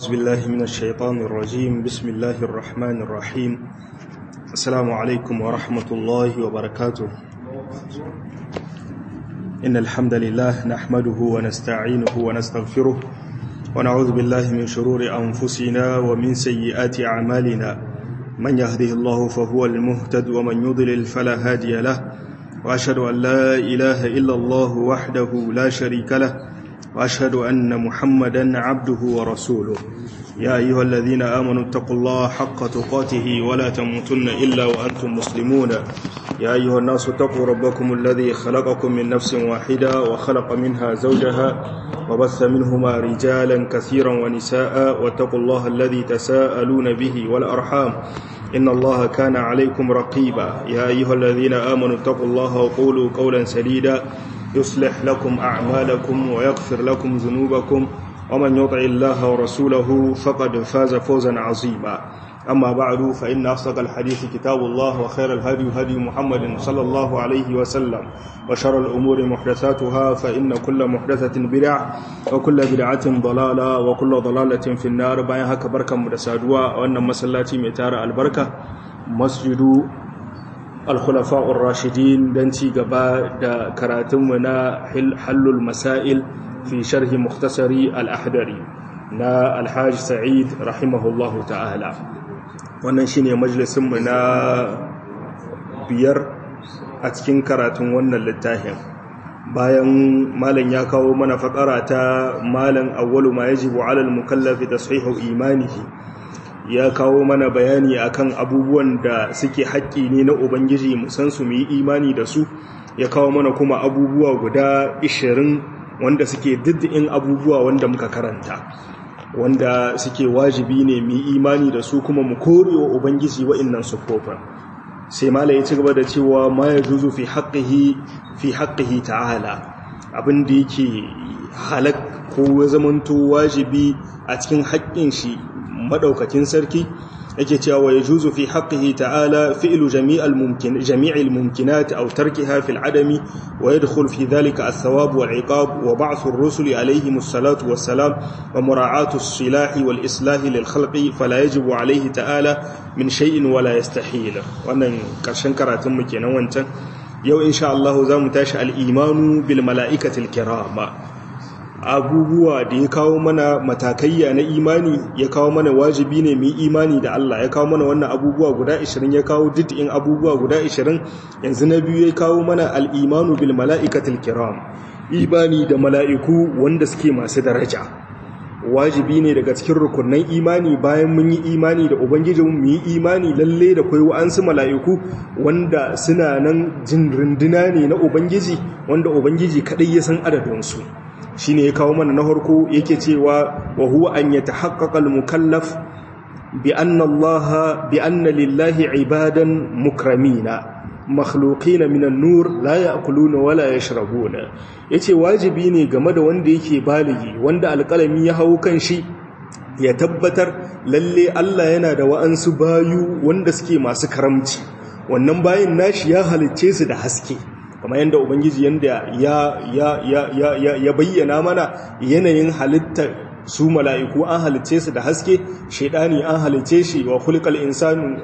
أعوذ بالله من الشيطان الرجيم بسم الله الرحمن الرحيم السلام عليكم ورحمة الله وبركاته إن الحمد لله نحمده ونستعينه ونستغفره ونعوذ بالله من شرور أنفسنا ومن سيئات أعمالنا من يهده الله فهو المهتد ومن يضلل فلا هادي له وأشهد أن لا إله إلا الله وحده لا شريك له وأشهد أن محمدا عبده ورسوله يا أيها الذين آمنوا اتقوا الله حق تقاته ولا تموتن إلا وأنتم مسلمون يا أيها الناس اتقوا ربكم الذي خلقكم من نفس واحدة وخلق منها زوجها وبث منهما رجالا كثيرا ونساء واتقوا الله الذي تساءلون به والأرحام إن الله كان عليكم رقيبا يا أيها الذين آمنوا اتقوا الله وقولوا قولا سديدا يصلح لكم أعمالكم ويغفر لكم ذنوبكم ومن يطع الله ورسوله فقد فاز فوزا عظيما أما بعد فإن أصدق الحديث كتاب الله وخير الهدي هدي محمد صلى الله عليه وسلم وشر الأمور محدثاتها فإن كل محدثة بدعة وكل بدعة ضلالة وكل ضلالة في النار باين هكا بركة مدسادوا وأن مسلاتي متار البركة مسجد الخلفاء الراشدين دنتي قبا دا كراتمنا حل المسائل في شرح مختصر الأحدري نا الحاج سعيد رحمه الله تعالى wannan shine majalisinmu na biyar a cikin karatun wannan littafin bayan malam ya kawo mana fakara ta malam awwalu ma yajibu alal mukallafi tashihu imanihi ya kawo mana bayani akan abubuwan da suke haƙƙi ne na ubangiji mu san su mu yi imani da su ya kawo mana kuma abubuwa guda 20 wanda suke diddin abubuwa wanda muka karanta wanda suke wajibi ne mu imani da su kuma mu korewa ubangiji wa'annan sufofin sai mala ya ci gaba da cewa ma ya juzu fi haqqihi fi haqqihi ta'ala abin da yake halak ko zamanto wajibi a cikin haƙƙin shi madaukakin sarki yake cewa ya juzu fi haqqihi ta'ala fi'lu jami'al mumkin jami'il mumkinat aw tarkiha fil adami wa yadkhul fi dhalika ath-thawab wal 'iqab wa ba'th ar-rusul alayhim as-salatu was-salam wa mura'atu as-silahi wal islahi lil khalqi fala yajibu alayhi ta'ala min shay'in wala yastahil wannan karshen karatun mu kenan wancan yau insha Allah zamu tashi al-imanu bil mala'ikatil kirama abubuwa da ya kawo mana matakayya na imani ya kawo mana wajibi ne mu imani da Allah ya kawo mana wannan abubuwa guda 20 ya kawo didin abubuwa guda 20 yanzu na biyu ya kawo mana al-imanu bil mala'ikatil kiram imani da mala'iku wanda suke masu daraja wajibi ne daga cikin rukunan imani bayan mun yi imani da ubangijin mu yi imani lalle da kai wa'ansu mala'iku wanda suna nan jin runduna ne na ubangiji wanda ubangiji kadai ya san adadinsu shi ne ya kawo mana na harko yake cewa wa huwa an ya tahaqqaqa al-mukallaf bi anna Allah bi anna lillahi ibadan mukramina makhluqina min an-nur la ya'kuluna wa la yashrabuna yace wajibi ne game da wanda yake baligi wanda alƙalami ya hawo kan shi ya tabbatar lalle Allah yana da wa'ansu bayu wanda suke masu karamci wannan bayin nashi ya halicce su da haske kamar yadda ubangiji yadda ya bayyana mana yanayin halittar su mala'iku an halitce su da haske shaidani an halitce shi wa kulikal insanu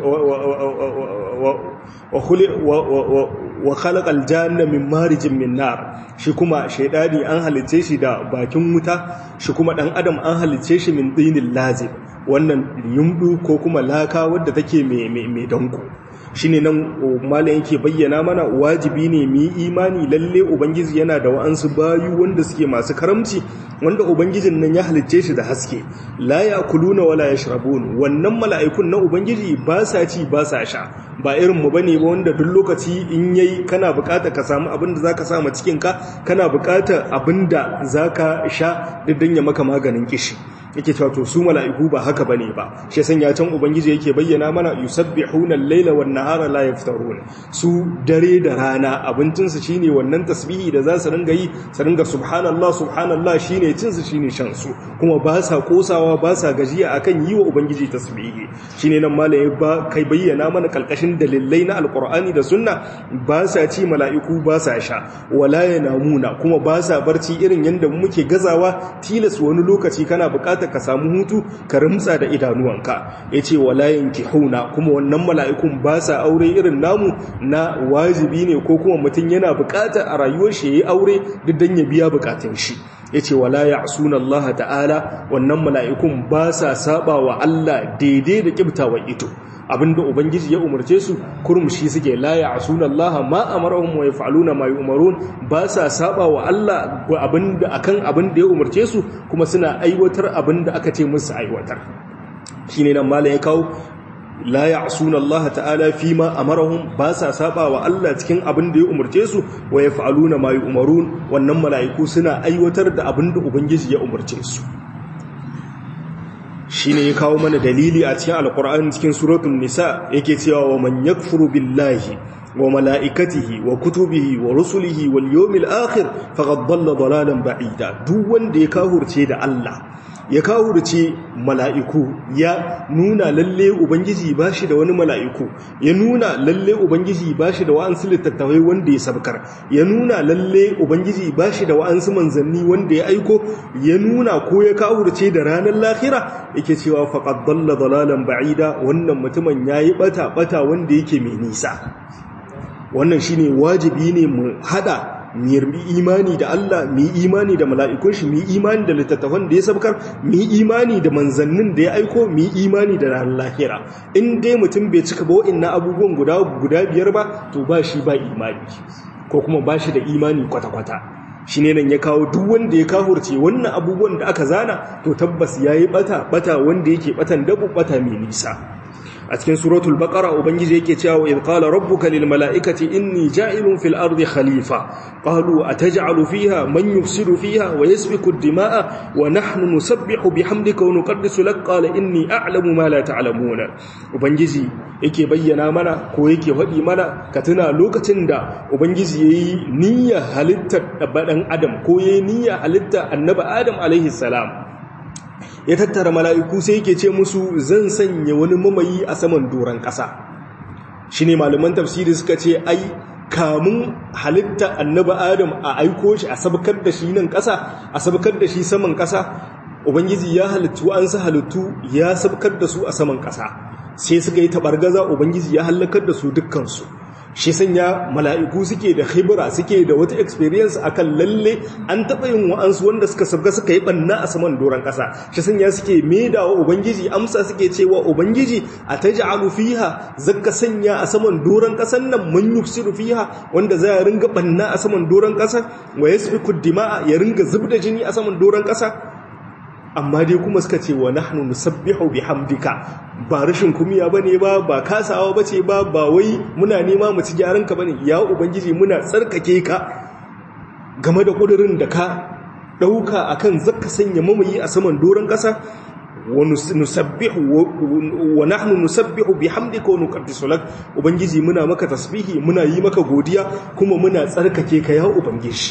wa khalaqal janna min marijin min nar shi kuma shaidani an halitce shi da bakin wuta shi kuma dan adam an halitce shi min dinin lazib wannan yumdu ko kuma laka wadda take mai danko shine nan malam yake bayyana mana wajibi ne mu yi imani lalle ubangiji yana da wa'ansu bayu wanda suke masu karamci wanda ubangijin nan ya halicce shi da haske la yakuluna wala yashrabun wannan mala'ikun na ubangiji ba sa ci ba sa sha ba irin mu bane ba wanda duk lokaci in yayi kana bukata ka samu abin da zaka samu cikin ka kana bukata abin da zaka sha diddan ya maka maganin kishi yake cewa to su mala'iku ba haka bane ba shi san ya can ubangiji yake bayyana mana yusabbihuna al-laila wan nahara la yaftarun su dare da rana abincin su shine wannan tasbihi da za su ringa yi su ringa subhanallah subhanallah shine cin su shine shan su kuma ba sa kosawa ba sa gajiya akan yi wa ubangiji tasbihi shine nan malai ba kai bayyana mana kalkashin dalilai na alqur'ani da sunna ba sa ci mala'iku ba sa sha wala yanamuna kuma ba sa barci irin yanda muke gazawa tilas wani lokaci kana buƙatar bukatar ka samu hutu ka rimtsa da idanuwanka yace wala yankihuna kuma wannan mala'ikun ba sa aure irin namu na wajibi ne ko kuma mutum yana bukatar a rayuwar shi yayi aure duk dan ya biya bukatun shi yace wala ya'suna Allah ta'ala wannan mala'ikun ba sa saba wa Allah daidai da kibtawan ito abinda ubangiji ya umarce su kurmushi suke la ya'suna Allah ma amarahum wa yaf'aluna ma yu'marun ba sa saba wa Allah abinda akan abinda ya umarce su kuma suna aiwatar abinda aka ce musu aiwatar shine nan malam ya kawo la ya'suna Allah ta'ala fima amarahum ba sa saba wa Allah cikin abinda ya umarce su wa yaf'aluna ma yu'marun wannan mala'iku suna aiwatar da abinda ubangiji ya umarce su shi ne ya kawo mana dalili a cikin alkur'ani cikin suratun nisa yake cewa wa man yakfuru billahi wa mala'ikatihi wa kutubihi wa rusulihi wal yawmil akhir faqad dalla dalalan ba'ida duk wanda ya kahurce da Allah ya kahurce mala'iku ya nuna lalle ubangiji bashi da wani mala'iku ya nuna lalle ubangiji bashi da wa'ansu littattafai wanda ya sabkar ya nuna lalle ubangiji bashi da wa'ansu manzanni wanda ya aiko ya nuna ko ya kahurce da ranar lahira yake cewa faqad dalla dalalan ba'ida wannan mutumin yayi bata bata wanda yake mai nisa wannan shine wajibi ne mu hada mu imani da Allah mu imani da mala'ikun shi mu imani da littattafan da ya sabkar mu imani da manzannin da ya aiko mu imani da ranar lahira in dai mutum bai cika ba wa'annan abubuwan guda guda biyar ba to ba shi ba imani ko kuma ba shi da imani kwata-kwata shi ne nan ya kawo duk wanda ya kahurce wannan abubuwan da aka zana to tabbas ya yi bata bata wanda yake batan dabu bata mai nisa a cikin suratul baqara ubangiji yake cewa in qala rabbuka lil mala'ikati inni ja'ilun fil ardi khalifa qalu ataj'alu fiha man yufsidu fiha wa yasfiku ad-dima'a wa nahnu nusabbihu bihamdika wa nuqaddisu lak qala inni a'lamu ma la ta'lamuna ubangiji yake bayyana mana ko yake faɗi mana ka tuna lokacin da ubangiji yayi niyyar halittar dan adam ko yayi niyyar halittar annabi adam alaihi salam ya tattara mala'iku sai yake ce musu zan sanya wani mamayi a saman doron ƙasa shi ne malaman tafsiri suka ce ai kamun halitta annaba adam a aiko shi a sabkar da shi nan ƙasa a sabkar da shi saman ƙasa ubangiji ya halittu an sa halittu ya sabkar da su a saman ƙasa sai suka yi taɓargaza ubangiji ya hallakar da su dukkansu shi sanya mala'iku suke da khibra suke da wata experience akan lalle an taɓa yin wa'ansu wanda suka sabga suka yi ɓanna a saman doron ƙasa shi sanya suke maida wa ubangiji amsa suke cewa ubangiji a ta ja'alu fiha zaka sanya a saman doron ƙasan nan mun yufsiru fiha wanda za ya ringa ɓanna a saman doron ƙasa wa yasfiku dima'a ya ringa zubda jini a saman doron ƙasa amma dai kuma suka ce wa nahnu nusabbihu bihamdika ba rashin kumiya bane ba ba kasawa bace ba ba wai muna nema mu ci gyaran ka bane ya ubangiji muna tsarkake ka game da kudirin da ka dauka akan zakka sanya mamayi a saman doron kasa wa nusabbihu wa nahnu nusabbihu bihamdika wa nuqaddisu lak ubangiji muna maka tasbihi muna yi maka godiya kuma muna tsarkake ka ya ubangiji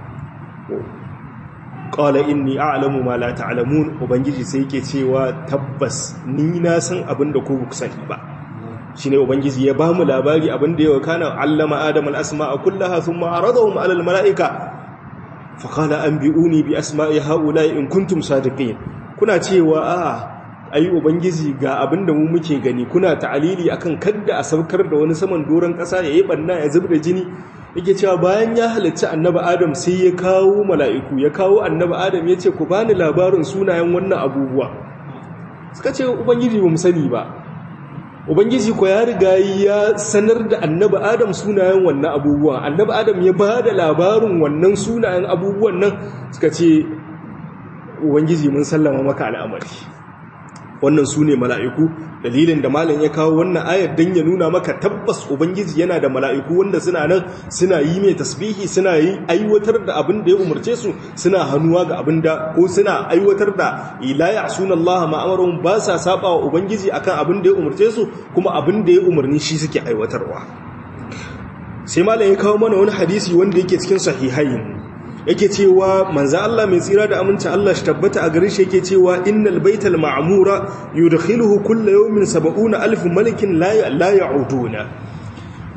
qala inni a'lamu ma la ta'lamun ubangiji sai yake cewa tabbas ni na san abin da ku ku sani ba shine ubangiji ya bamu labari abin da ya kana allama adam al-asma'a kullaha thumma aradahum 'ala al-mala'ika fa qala anbi'uni bi asma'i ha'ula'i in kuntum sadiqin kuna cewa a ai ubangiji ga abin da mu muke gani kuna ta'alili akan kadda a saukar da wani saman doron kasa yayi banna ya zubda jini yake cewa bayan ya halarci annabi adam sai ya kawo mala'iku ya kawo annabi adam ya ce ku bani labarin sunayen wannan abubuwa suka ce ubangiji ba mu sani ba ubangiji ko ya riga ya sanar da annabi adam sunayen wannan abubuwa annabi adam ya ba da labarin wannan sunayen abubuwan nan suka ce ubangiji mun sallama maka al'amari wannan su ne mala'iku dalilin da malam ya kawo wannan ayar don ya nuna maka tabbas ubangiji yana da mala'iku wanda suna nan suna yi mai tasbihi suna yi aiwatar da abin da ya umarce su suna hannuwa ga abin da ko suna aiwatar da ilaya sunan Allah ma'amarun ba sa saba wa ubangiji akan abin da ya umarce su kuma abin da ya umarni shi suke aiwatarwa sai malam ya kawo mana wani hadisi wanda yake cikin sahihain yake cewa manzo Allah mai tsira da aminci Allah shi tabbata a gare shi yake cewa innal baital ma'mura yudkhiluhu kullu yawmin 70000 malikin la la ya'uduna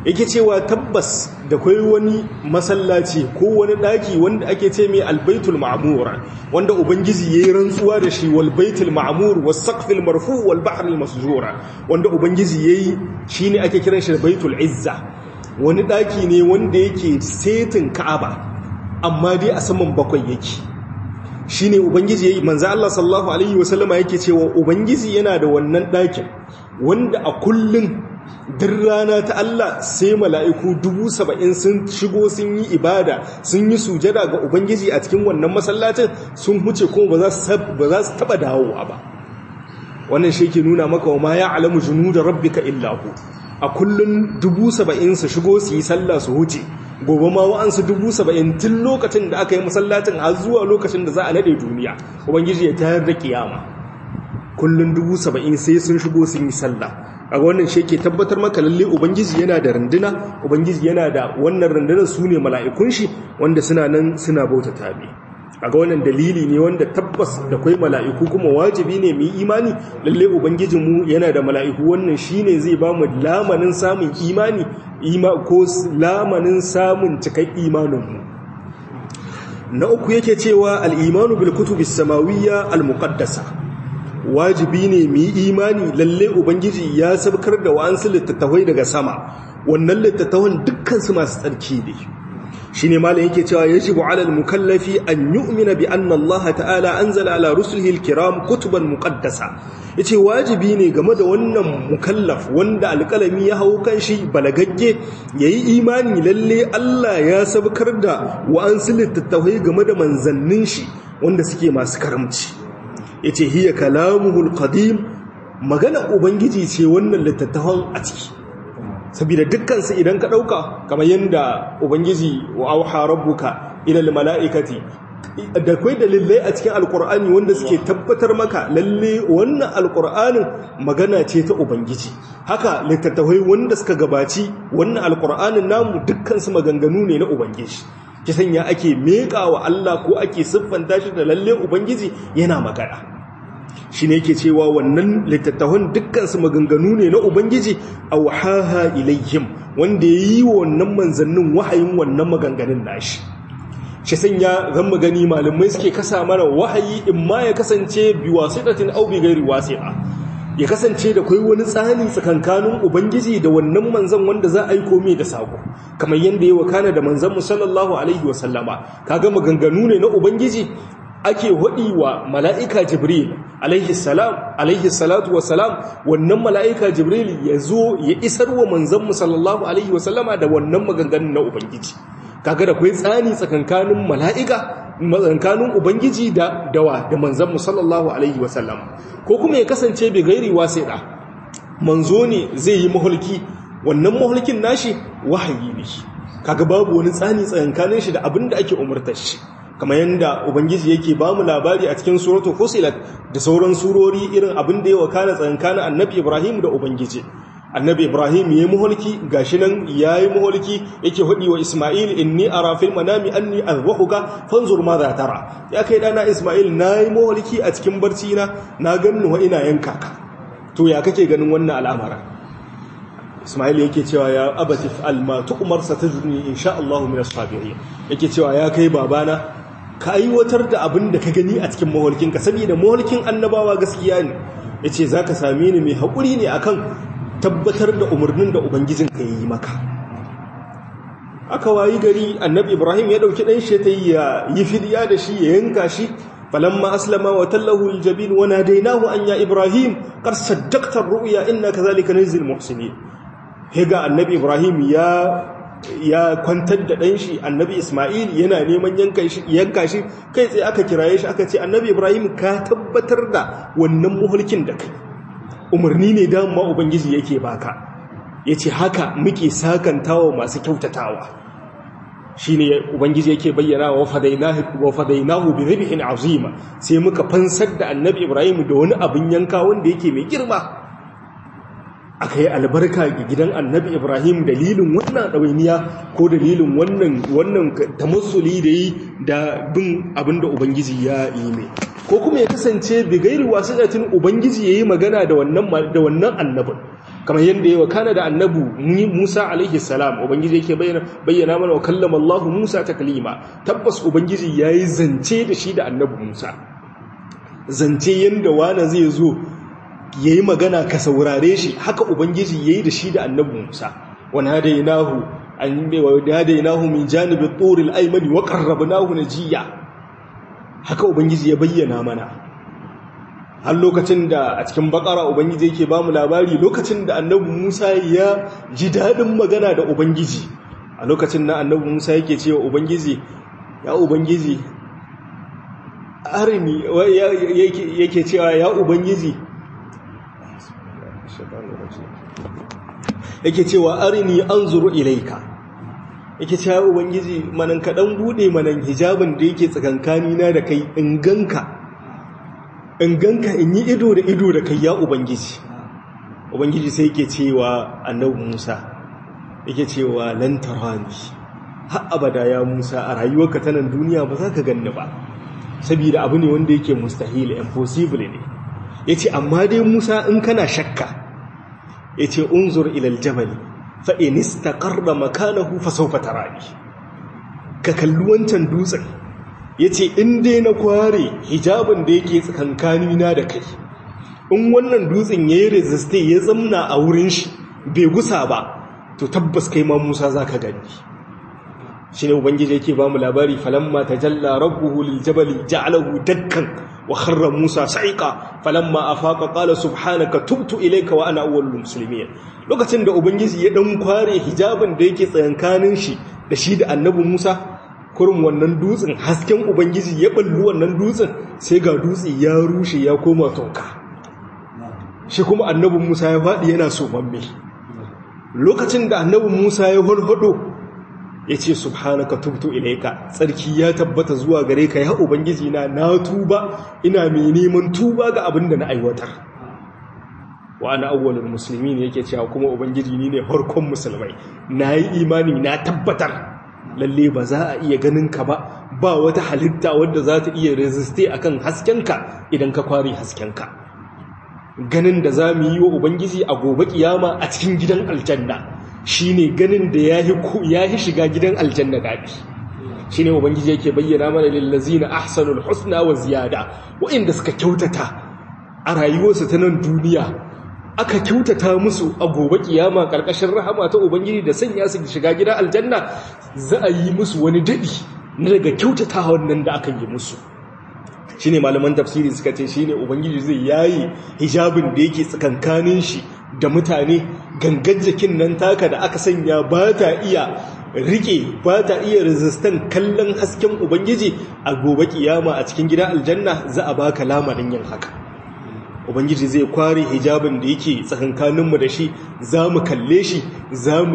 yake cewa tabbas da kai wani masallaci ko wani daki wanda ake ce mai albaitul ma'mur wanda ubangiji yayi rantsuwa da shi wal baitul ma'mur was saqfil marfu wal bahr al masjura wanda ubangiji yayi shine ake kiran shi baitul izza wani daki ne wanda yake setin ka'aba amma dai a saman bakwai yake shine ubangiji yayi manzo Allah sallallahu alaihi wasallama yake cewa ubangiji yana da wannan dakin wanda a kullun duk rana ta Allah sai mala'iku dubu saba'in sun shigo sun yi ibada sun yi sujada ga Ubangiji a cikin wannan masallacin sun huce kuma ba za su taba dawowa ba wannan shi ke nuna maka wa ma ya alamu junu da rabbika illahu a kullum dubu saba'in su shigo su yi sallah su huce gobe ma wa'ansu dubu saba'in tun lokacin da aka yi masallacin har zuwa lokacin da za a nade duniya Ubangiji ya tayar da kiyama kullum dubu saba'in sai sun shigo sun yi sallah a wannan shi ke tabbatar maka lalle ubangiji yana da runduna ubangiji yana da wannan rundunar su ne mala'ikun shi wanda suna nan suna bauta tabi a ga wannan dalili ne wanda tabbas da kwai mala'iku kuma wajibi ne mu imani lalle ubangijinmu yana da mala'iku wannan shi ne zai ba mu lamanin samun imani ko lamanin samun cikai imaninmu na uku yake cewa al'imanu bil kutubis samawiyya al-muqaddasa wajibi ne mu yi imani lalle ubangiji ya sabkar da wa'ansu littattafai daga sama wannan littattafan dukkansu masu tsarki ne shi ne malam yake cewa ya jibu alal mukallafi an yu'mina bi anna Allah ta'ala anzala ala rusulihi alkiram kutuban muqaddasa yace wajibi ne game da wannan mukallaf wanda alƙalami ya hau kan shi balagagge yayi imani lalle Allah ya sabkar da wa'ansu littattafai game da manzannin shi wanda suke masu karamci ya ce hiya kalamuhul qadim magana ubangiji ce wannan littattafan a ciki saboda dukkansu idan ka ɗauka kamar yadda ubangiji wa auha rabbuka ilal mala'ikati da kai dalilai a cikin alkur'ani wanda suke tabbatar maka lalle wannan alkur'anin magana ce ta ubangiji haka littattafai wanda suka gabaci wannan alkur'anin namu dukkansu maganganu ne na ubangiji ki sanya ake meƙa wa Allah ko ake siffanta shi da lalle ubangiji yana magana shi ne yake cewa wannan littattafan dukkansu maganganu ne na ubangiji a wahaha ilayhim wanda ya yi wa wannan manzannin wahayin wannan maganganun nashi shi sanya zan magani malamai suke kasa mana wahayi in ma ya kasance bi wasiɗatin au bi gairi wasiɗa ya kasance da kai wani tsani tsakankanin ubangiji da wannan manzan wanda za a yi komai da sako kamar yadda ya wakana da manzan mu sallallahu alaihi wasallama kaga maganganu ne na ubangiji ake waɗi wa mala'ika jibril alaihi salam alaihi salatu wasalam wannan mala'ika jibril ya zo ya isar wa manzan mu sallallahu alaihi wasallama da wannan maganganun na ubangiji kaga da kai tsani tsakankanin mala'ika tsakankanin ubangiji da dawa da manzan mu sallallahu alaihi wasallama ko kuma ya kasance bai gairi wasiɗa manzo ne zai yi mahulki wannan mahulkin nashi wahayi ne kaga babu wani tsani tsakankanin shi da abin da ake umartar shi kamar yadda ubangiji yake ba mu labari a cikin suratu fusilat da sauran surori irin abin da ya wakana tsakankanin annabi ibrahim da ubangiji annabi ibrahim ya yi muhulki gashi nan ya yi muhulki yake hudi wa isma'il inni ara fil manami anni azbahuka fanzur ma za tara ya kai dana isma'il na yi muhulki a cikin barci na na ganni wa ina yanka ka to ya kake ganin wannan al'amara isma'il yake cewa ya abati fa'al ma tu'mar satajuni insha Allah min as-sabirin yake cewa ya kai babana ka aiwatar da abin da ka gani a cikin mahulkinka saboda mahulkin annabawa gaskiya ne yace zaka same ni mai hakuri ne akan tabbatar da umarnin da Ubangijinka ya yi maka. Aka wayi gari annabi Ibrahim ya ɗauki ɗan shi ta yi fidiya da shi ya yanka shi, falamma aslama wa tallahu aljabin wa nadainahu an ya Ibrahim qad saddaqta ar-ru'ya innaka zalika najzil muhsinin. Hega annabi Ibrahim ya ya kwantar da ɗan shi annabi Ismail yana neman yanka shi yanka shi kai tsaye aka kiraye shi aka ce annabi Ibrahim ka tabbatar da wannan muhulkin da kai umarni ne dama ubangiji yake baka yace haka muke sakantawa masu kyautatawa shine ubangiji yake bayyana wa fadainahu wa fadainahu bi dhibhin azima sai muka fansar da annabi ibrahim da wani abin yanka wanda yake mai girma akai albarka ga gidan annabi ibrahim dalilin wannan dawainiya ko dalilin wannan wannan tamassuli da yi da bin abinda ubangiji ya yi mai ko kuma ya kasance bigairi wasiƙatin ubangiji ya yi magana da wannan annabin kamar yadda yawa kana da annabu Musa alaihi salam ubangiji yake bayyana bayyana mana wa kallama Allah Musa taklima tabbas ubangiji yayi zance da shi da annabi Musa zance yanda wani zai zo yayi magana ka saurare shi haka ubangiji yayi da shi da annabi Musa wa nadainahu an wa nadainahu min janibi turil aymani wa qarrabnahu najiya haka ubangiji ya bayyana mana har lokacin da a cikin bakara ubangiji yake bamu labari lokacin da annabi Musa ya ji dadin magana da ubangiji a lokacin da annabi Musa yake cewa ubangiji ya ubangiji arini yake cewa ya ubangiji yake cewa arini anzuru ilaika yake cewa ubangiji manan kadan bude manan hijabin da yake tsakankani na da kai in ganka in ganka in yi ido da ido da kai ya ubangiji ubangiji sai yake cewa annabi Musa yake cewa lan tarani har abada ya Musa a rayuwarka ta nan duniya ba za ka ganni ba saboda abu ne wanda yake mustahil impossible ne yace amma dai Musa in kana shakka yace unzur ila aljabal fa in istaqarra makanahu fa sawfa tarani ka kalli wancan dutsen ya ce in dai na kware hijabin da yake tsakankani na da kai in wannan dutsen ya yi reziste ya zamna a wurin shi bai gusa ba to tabbas kai ma musa za ka gani shi ne ubangiji yake ba mu labari falamma ta jalla rabbuhu lil jabali ja'alahu dakkan wa kharra musa sa'iqa falamma afaqa qala subhanaka tubtu ilayka wa ana awwalul muslimin lokacin da ubangiji ya dan kware hijabin da yake tsakankanin shi da shi da annabi musa kurin wannan dutsen hasken ubangiji ya ballu wannan dutsen sai ga dutse ya rushe ya koma toka shi kuma annabin musa ya faɗi yana somamme lokacin da annabin musa ya hulhudo ya ce subhanaka tubtu ilaika tsarki ya tabbata zuwa gare ka ya ubangiji na na tuba ina mai neman tuba ga abin da na aiwatar wa ana awwalul muslimin yake cewa kuma ubangiji ni ne farkon musulmai na yi imani na tabbatar lalle ba za a iya ganin ka ba ba wata halitta wadda za ta iya resiste akan haskenka idan ka kware haskenka ganin da za mu yi wa ubangiji a gobe kiyama a cikin gidan aljanna shine ganin da ya yi shiga gidan aljanna daɗi shine ubangiji yake bayyana mana lillazina ahsanul husna wa ziyada wa'inda suka kyautata a rayuwarsu ta nan duniya aka kyautata musu a gobe kiyama karkashin rahama ta ubangiji da sanya su shiga gidan aljanna za a yi musu wani daɗi na daga kyautata wannan da aka yi musu shine malaman tafsiri suka ce shine ubangiji zai yayi hijabin da yake tsakankanin shi da mutane gangan jikin nan taka da aka sanya ba ta iya rike ba ta iya resistant kallon hasken ubangiji a gobe kiyama a cikin gidan aljanna za a baka lamarin yin haka ubangiji zai kware hijabin da yake tsakankaninmu da shi za mu kalle shi za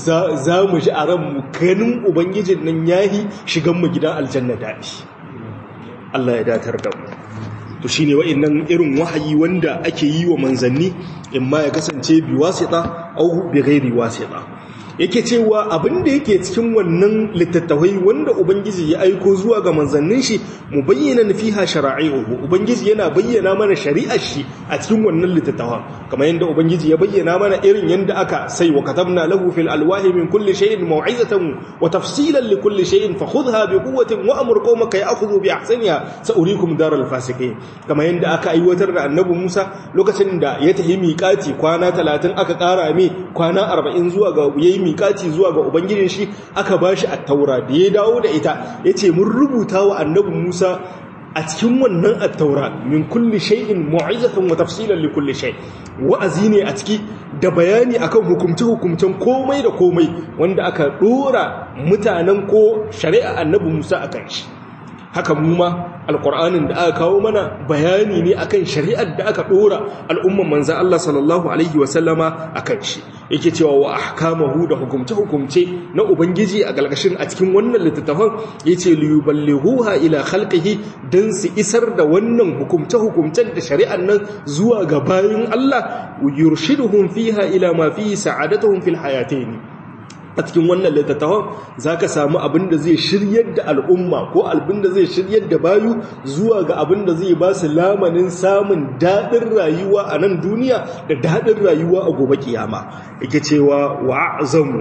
mu ji a ranmu ganin ubangijin nan yahi shiganmu gidan aljanna daɗi Allah ya datar da mu to shine wa'annan irin wahayi wanda ake yi wa manzanni in ma ya kasance bi wasita au bi ghairi wasita yake cewa abin da yake cikin wannan littattafai wanda ubangiji ya aiko zuwa ga manzannin shi mu bayyana fiha shara'i'uhu ubangiji yana bayyana mana shari'ar shi a cikin wannan littattafan kamar yadda ubangiji ya bayyana mana irin yadda aka sai wa katabna lahu fil alwahi min kulli shay'in maw'izatan wa tafsilan li kulli shay'in fakhudha bi quwwatin wa amur qaumaka ya'khudhu bi ahsaniha sa'urikum daral fasiqin kamar yadda aka aiwatar da annabi Musa lokacin da ya tahi miƙati kwana 30 aka ƙara mai kwana 40 zuwa ga yayi miƙati zuwa ga ubangijin shi aka bashi at-taura da ya dawo da ita yace mun rubuta wa annabi Musa a cikin wannan at-taura min kulli shay'in mu'izatan wa tafsilan li kulli shay wa'azi ne a ciki da bayani akan hukumce hukumcen komai da komai wanda aka dora mutanen ko shari'a annabi Musa akan shi haka mu ma alƙur'anin da aka kawo mana bayani ne akan shari'ar da aka ɗora al'umman manzan Allah sallallahu alaihi wasallama akan shi yake cewa wa ahkamahu da hukumce-hukumce na ubangiji a galgashin a cikin wannan littattafan yace liyuballighuha ila khalqihi dan su isar da wannan hukumce-hukumcen da shari'ar nan zuwa ga bayin Allah yurshiduhum fiha ila ma fihi sa'adatuhum fil hayatayn a cikin wannan littattafan za ka samu abin da zai shiryar da al'umma ko abin da zai shiryar da bayu zuwa ga abin da zai ba su lamanin samun daɗin rayuwa a nan duniya da daɗin rayuwa a gobe kiyama yake cewa wa'azamu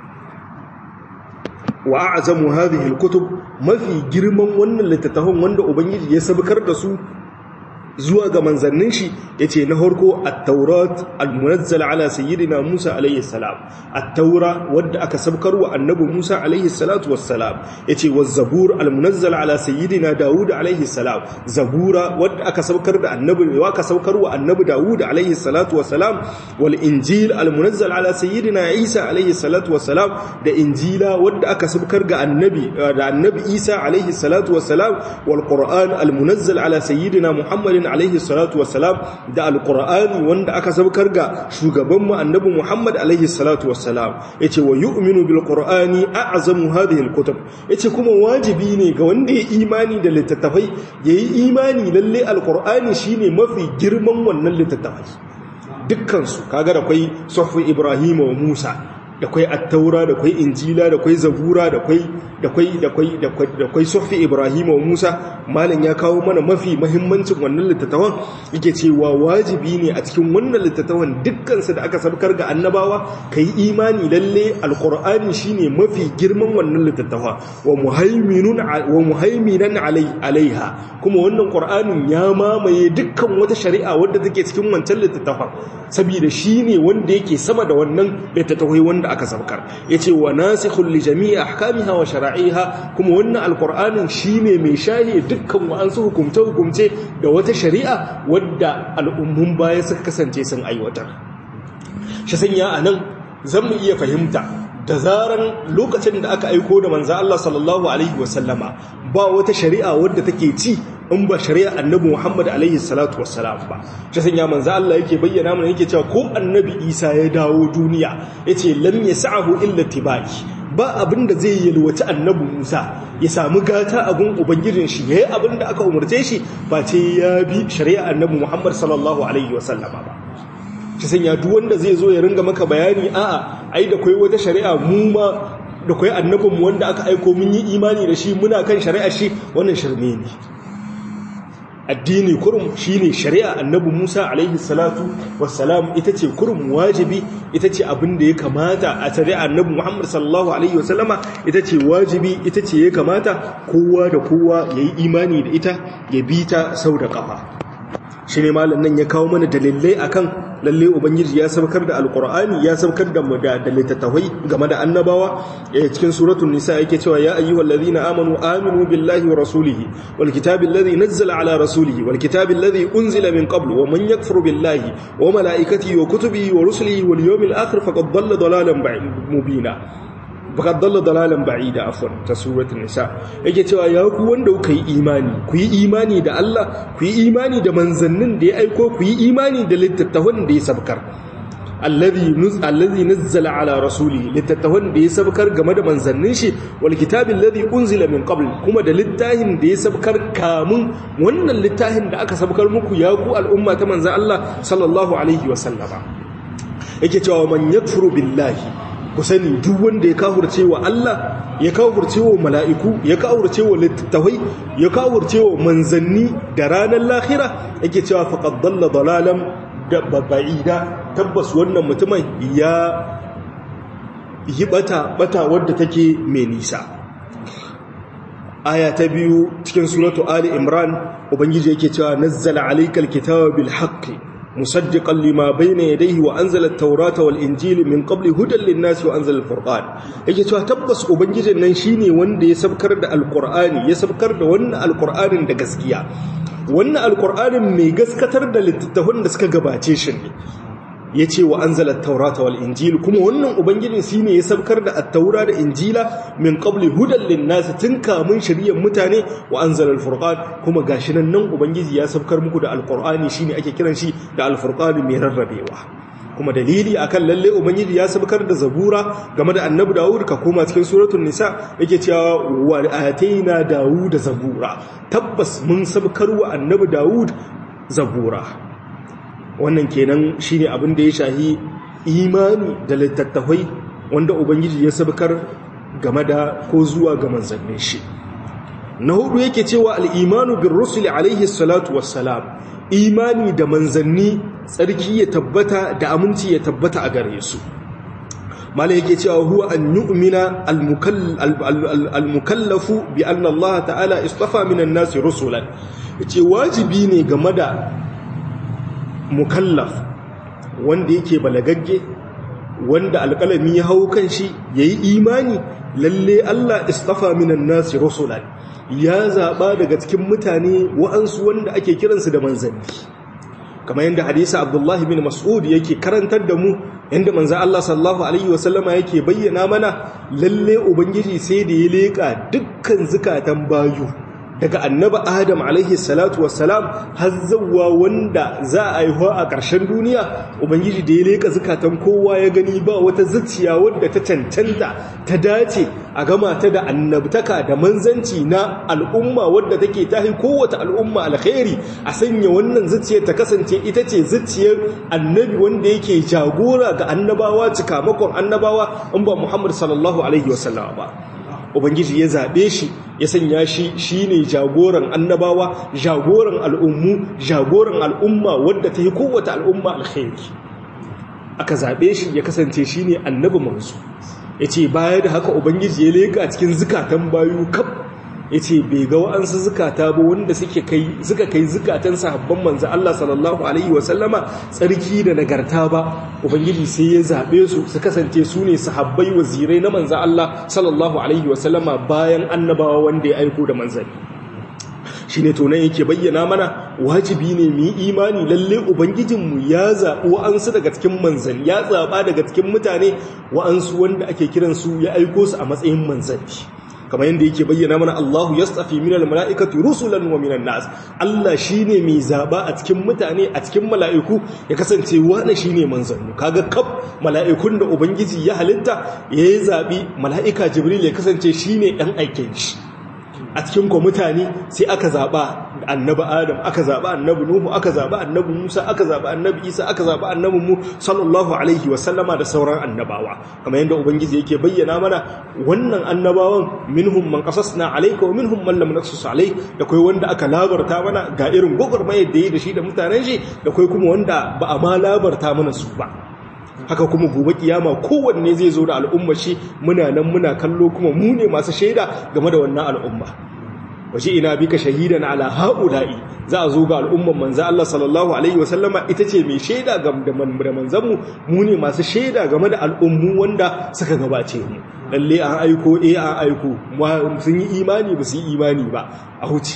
wa'azamu hadhihi alkutub mafi girman wannan littattafan wanda ubangiji ya sabkar da su zuwa ga manzannin shi ya ce na harko at-taurat al-munazzal ala sayyidina Musa alayhi salam at-taura wadda aka sabkar wa annabi Musa alayhi salatu wassalam yace waz-zabur al-munazzal ala sayyidina Dawud alayhi salam zabura wadda aka sabkar da annabi wa aka sabkar wa annabi Dawud alayhi salatu wassalam wal injil al-munazzal ala sayyidina Isa alayhi salatu wassalam da injila wadda aka sabkar ga annabi da annabi Isa alayhi salatu wassalam wal qur'an al-munazzal ala sayyidina Muhammadin alaihi salatu wassalam da alqur'ani wanda aka saukar ga shugaban mu annabi Muhammad alaihi salatu wassalam yace wa yu'minu bil qur'ani a'zamu hadhihi al kutub yace kuma wajibi ne ga wanda ya imani da littattafai yayi imani lalle alqur'ani shine mafi girman wannan littattafai dukkan su kaga da kai suhfu ibrahim wa musa da kwai attaura da kwai injila da kwai zabura da kwai da kwai da kwai da kwai sufi ibrahim wa musa malam ya kawo mana mafi muhimmancin wannan littattafan yake cewa wajibi ne a cikin wannan littattafan dukkan su da aka sabkar ga annabawa kai imani lalle alqur'ani shine mafi girman wannan littattafa wa muhaiminun wa muhaiminan alaiha kuma wannan qur'anin ya mamaye dukkan wata shari'a wadda take cikin wancan littattafan saboda shine wanda yake sama da wannan littattafai wanda aka sabkar yace wa nasikhul li jami'i ahkamiha wa shara'iha kuma wannan alqur'anin shine mai shahi dukkan wa'ansu hukumce hukumce da wata shari'a wadda al'ummun baya suka kasance sun aiwatar shi sanya anan zan mu iya fahimta da zaran lokacin da aka aiko da manzo Allah sallallahu alaihi wasallama ba wata shari'a wadda take ci in ba shari'a annabi Muhammad alaihi salatu wassalam ba shi sanya manzo Allah yake bayyana mana yake cewa ko annabi Isa ya dawo duniya yace lam yasahu illa tibai ba abin da zai yalwaci annabi Musa ya samu gata a gun ubangijin shi yayi abin da aka umarce shi ba ce ya bi shari'a annabi Muhammad sallallahu alaihi wasallama ba shi sanya duk wanda zai zo ya ringa maka bayani a'a ai da kai wata shari'a mu ma da kai annabinmu wanda aka aiko mun yi imani da shi muna kan shari'ar shi wannan shirme ne addini kurum shine shari'a annabi Musa alaihi salatu wassalam ita ce kurum wajibi ita ce abin da ya kamata a shari'a annabi Muhammad sallallahu alaihi wasallama ita ce wajibi ita ce ya kamata kowa da kowa yayi imani da ita ya bi ta sau da kafa shi ne malam nan ya kawo mana dalilai akan lalle ubangiji ya saukar da alkur'ani ya saukar da da littattafai game da annabawa a cikin suratul nisa yake cewa ya ayyuhal ladhina amanu aminu billahi wa rasulihi wal kitabi alladhi nazzala ala rasulihi wal kitabi alladhi unzila min qablu wa man yakfur billahi wa malaikatihi wa kutubihi wa rusulihi wal yawmil akhir faqad dhalla dhalalan mubina fakad dalla dalalan ba'ida afwan ta suratul nisa yake cewa ya ku wanda kuka yi imani ku yi imani da Allah ku yi imani da manzannin da ya aiko ku yi imani da littattafan da ya sabkar alladhi nuz alladhi nazzala ala rasulihi littattafan da ya sabkar game da manzannin shi wal kitabil ladhi unzila min qabl kuma da littafin da ya sabkar kamun wannan littafin da aka sabkar muku ya ku al'umma ta manzan Allah sallallahu alaihi wa sallama yake cewa man yakfuru billahi ku sani duk wanda ya kafurce wa Allah ya kafurce wa mala'iku ya kafurce wa littattafai ya kafurce wa manzanni da ranar lahira yake cewa faqad dalla dalalan da ba'ida tabbas wannan mutumin ya yi bata bata wadda take mai nisa aya ta biyu cikin suratu ali imran ubangiji yake cewa nazzala alaykal kitaba bil haqqi مصدقا لما بين يديه وانزل التوراة والانجيل من قبل هدى للناس وانزل الفرقان yake cewa tabbas ubangijin nan shine wanda ya sabkar da alqur'ani ya sabkar da wannan alqur'anin da gaskiya wannan alqur'anin mai gaskatar da littattafan da suka gabace shi ne yace wa anzala at-taurata wal injil kuma wannan ubangijin shine ya sabkar da at-taura da injila min qabli hudan lin-nas tun kamun shari'ar mutane wa anzala al-furqan kuma gashi nan nan ubangiji ya sabkar muku da alqur'ani shine ake kiran shi da al-furqan mai rarrabewa kuma dalili akan lalle ubangiji ya sabkar da zabura game da annabi dawud ka koma cikin suratul nisa yake cewa wa ataina dawud zabura tabbas mun sabkar wa annabi dawud zabura wannan kenan shine abin da ya shahi imani da littattafai wanda ubangiji ya sabkar game da ko zuwa ga manzannin shi na hudu yake cewa al'imanu bin rusuli alaihi salatu wassalam imani da manzanni tsarki ya tabbata da aminci ya tabbata a gare su mala yake cewa huwa an yu'mina al-mukallafu bi anna Allah ta'ala istafa minan nasi rusulan yace wajibi ne game da mukallaf wanda yake balagagge wanda alƙalami ya hau kan shi yayi imani lalle Allah istafa minan nasi rusulan ya zaba daga cikin mutane wa'ansu wanda ake kiransu da manzanni kamar yadda hadisa abdullahi bin mas'ud yake karantar da mu yadda manzo Allah sallallahu alaihi wasallama yake bayyana mana lalle ubangiji sai da ya leka dukkan zukatan bayu daga annaba adam alaihi salatu wassalam har zawwa wanda za a yi a ƙarshen duniya ubangiji da ya leka zukatan kowa ya gani ba wata zuciya wadda ta cancanta ta dace a gama ta da annabtaka da manzanci na al'umma wadda take tahi kowace al'umma alkhairi a sanya wannan zuciyar ta kasance ita ce zuciyar annabi wanda yake jagora ga annabawa cikamakon annabawa in ba muhammad sallallahu alaihi wasallam ba ubangiji ya zaɓe shi ya sanya shi shine jagoran annabawa jagoran al'ummu jagoran al'umma wadda ta yi kowace al'umma alkhairi aka zaɓe shi ya kasance shine annabi manzo ya ce baya da haka ubangiji ya leka cikin zukatan bayu kaf ya ce bai ga wa'ansu zukata ba wanda suka kai zukatan sahabban manzo Allah sallallahu alaihi wasallama tsarki da nagarta ba ubangiji sai ya zaɓe su su kasance su ne sahabbai wazirai na manzo Allah sallallahu alaihi wasallama bayan annabawa wanda ya aiko da manzanni shi ne tonan yake bayyana mana wajibi ne mu yi imani lalle ubangijinmu ya zaɓi wa'ansu daga cikin manzanni ya zaɓa daga cikin mutane wa'ansu wanda ake kiransu ya aiko su a matsayin manzanni kamar yadda yake bayyana mana Allahu yastafi minal mala'ikati rusulan wa minan nas Allah shine mai zaba a cikin mutane a cikin mala'iku ya kasance wani shine manzanni kaga kaf mala'ikun da ubangiji ya halitta yayi zabi mala'ika jibril ya kasance shine dan aikin shi a cikin ko mutane sai aka zaba annabi adam aka zaba annabi nuhu aka zaba annabi musa aka zaba annabi isa aka zaba annabi mu sallallahu alaihi wa sallama da sauran annabawa kamar yadda ubangiji yake bayyana mana wannan annabawan minhum man qasasna alayka wa minhum man lam naqsus alayk da kai wanda aka labarta mana ga irin gogurmayar da yi da shi da mutanen shi da kai kuma wanda ba a ma labarta mana su ba haka kuma gobe kiyama kowanne zai zo da al'umma shi muna nan muna kallo kuma mu ne masu shaida game da wannan al'umma waje ina bika shahidan ala haula'i za a zo ga al'umman manzo Allah sallallahu alaihi wasallama ita ce mai shaida ga da manzon mu mu ne masu shaida game da al'ummu wanda suka gabace mu lalle an aiko eh an aiko sun yi imani ba su yi imani ba a huce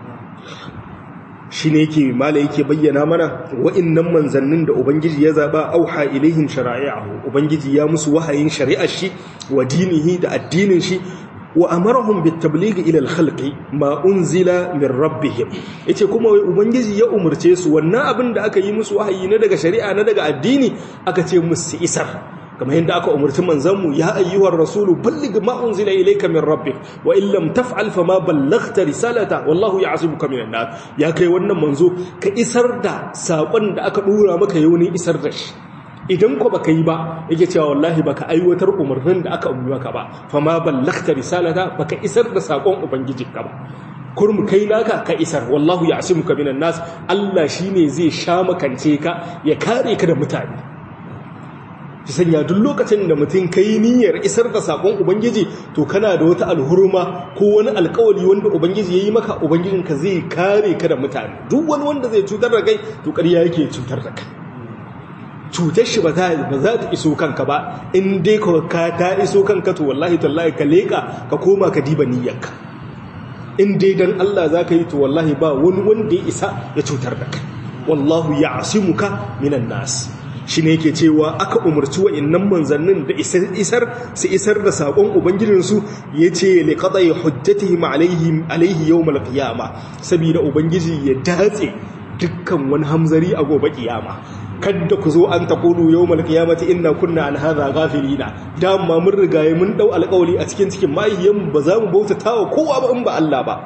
shi ne yake mala yake bayyana mana wa'innan manzannin da ubangiji ya zaba auha ilaihim shara'i'ahu ubangiji ya musu wahayin shari'ar shi wa dinihi da addinin shi wa amarahum bitablighi ila al-khalqi ma unzila min rabbihim yace kuma ubangiji ya umurce su wannan abin da aka yi musu wahayi na daga shari'a na daga addini aka ce musu isar kamar yadda aka umarci manzanmu ya ayyuhar rasulu balligh ma unzila ilayka min rabbik wa in lam taf'al fama ballaghta risalata wallahu ya'simuka minan nar ya kai wannan manzo ka isar da sakon da aka dora maka yaunin isar da shi idan ko baka yi ba yake cewa wallahi baka aiwatar umarnin da aka umarni maka ba fama ballaghta risalata baka isar da sakon ubangijinka ba kurmu kai naka ka isar wallahu ya'simuka minan nas Allah shine zai sha makance ka ya kare ka da mutane ki sanya duk lokacin da mutum kai niyyar isar da sakon ubangiji to kana da wata alhurma ko wani alkawali wanda ubangiji yayi maka ubangijinka zai kare ka da mutane duk wani wanda zai cutar da kai to ƙarya yake cutar da kai cutar shi ba za ta iso kanka ba in dai ka ta iso kanka to wallahi tallahi ka leka ka koma ka diba niyyarka in dai dan Allah za ka yi to wallahi ba wani wanda ya isa ya cutar da kai wallahu ya'simuka minan nas shi ne yake cewa aka umarci wa'innan manzannin da isar su isar da saƙon ubangijinsu ya ce liƙaɗa ya hujjatihim alaihi yau malƙiyama saboda ubangiji ya datse dukkan wani hamzari a gobe ƙiyama kadda ku zo an taƙulu yau malƙiyamata ina kunna an haza gafirina dama mun rigaye mun ɗau alƙawali a cikin cikin mahiyyan ba za mu bautata wa kowa ba in ba Allah ba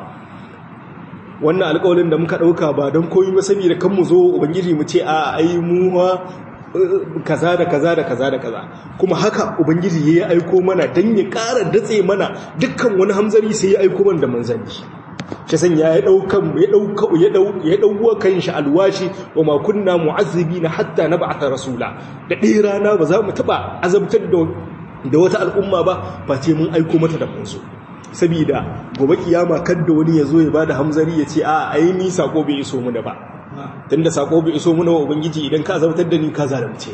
wannan alƙawalin da muka ɗauka ba don koyi ba saboda kan mu zo ubangiji mu ce a ai mu kaza da kaza da kaza da kaza kuma haka ubangiji ya aiko mana dan ya ƙara datse mana dukkan wani hamzari sai ya aiko mana da manzanni shi san ya daukan ya dauka ya dau ya dauwa kan shi alwashi wa ma kunna mu'azzibina hatta nab'atha rasula da ɗaya rana ba za mu taba azabtar da da wata al'umma ba face mun aiko mata da manzo saboda gobe kiyama kadda wani ya zo ya bada hamzari ya ce a ai ni sako bai iso mu da ba tunda sako bai iso mu na ubangiji idan ka azabtar da ni ka zalunce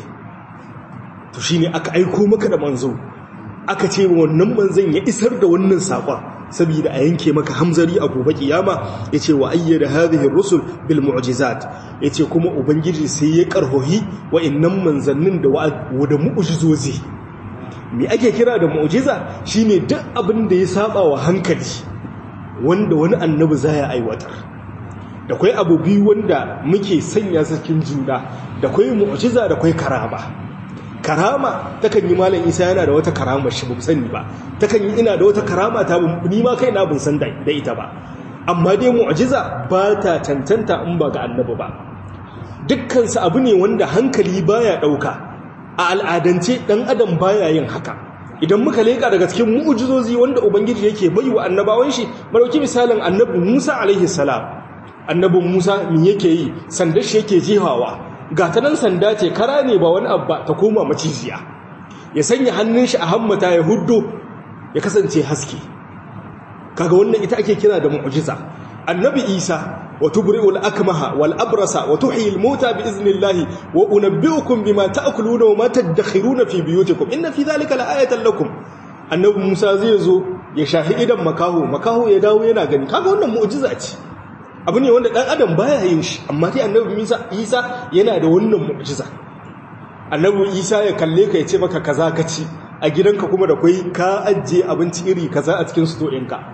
to shine aka aiko maka da manzo aka ce wannan manzon ya isar da wannan sakon saboda a yanke maka hamzari a gobe kiyama yace wa ayyada hadhihi ar-rusul bil mu'jizat yace kuma ubangiji sai ya karhohi wa'annan manzannin da da mu'jizozi me ake kira da mu'jiza shine duk abin da ya saba wa hankali wanda wani annabi zai aiwatar da kai abu biyu wanda muke sanya su cikin juna da kai mu'jiza da kai karama karama takan yi malam Isa yana da wata karama shi ba sani ba takan yi ina da wata karama ta ni ma kaina ban san da ita ba amma dai mu'jiza ba ta tantanta in ba ga annabi ba dukkan su abu ne wanda hankali baya dauka a al'adance ɗan adam baya yin haka idan muka leƙa daga cikin mu'ujizozi wanda ubangiji yake bai wa annabawan shi marauki misalin annabi musa alaihi salam annabin musa mi yake yi sandar shi yake jehawa ga ta nan sanda ce kara ne ba wani abba ta koma maciziya ya sanya hannun shi a hammata ya huddo ya kasance haske kaga wannan ita ake kira da mu'ujiza annabi isa وتبرئ الأكمه والأبرص وتحيي الموتى بإذن الله وأنبئكم بما تأكلون وما تدخرون في بيوتكم إن في ذلك لآية لكم annabi Musa zai zo ya shahi idan makaho makaho ya dawo yana gani kaga wannan mu'jiza ce abu ne wanda dan adam baya yin shi amma dai annabi Musa Isa yana da wannan mu'jiza annabi Isa ya kalle ka ya ce maka kaza ka ci a gidanka kuma da kai ka ajiye abinci iri kaza a cikin sto ɗinka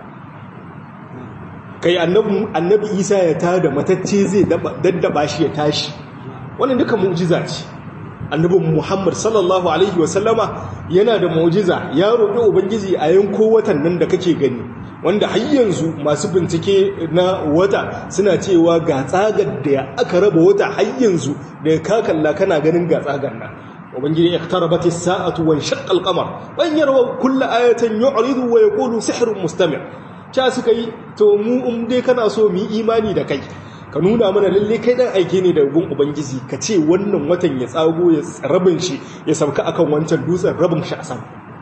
kai annabi isa ya tada matacce zai daddaba shi ya tashi wannan duka mu'jiza ce annabin muhammad sallallahu alaihi wasallama yana da mu'jiza ya roƙi ubangiji a yanko watan nan da kake gani wanda har yanzu masu bincike na wata suna cewa ga tsagar da aka raba wata har yanzu da ya kakalla kana ganin ga tsagar nan ubangiji iqtarabat as-sa'atu wa shaqqa al-qamar wa yarwa kullu ayatin yu'ridu wa yaqulu sihrun mustamir ca suka yi to mu in dai kana so mu yi imani da kai ka nuna mana lalle kai dan aike ne da gun ubangiji ka ce wannan watan ya tsago ya rabin shi ya sauka akan wancan dutsen rabin shi a sama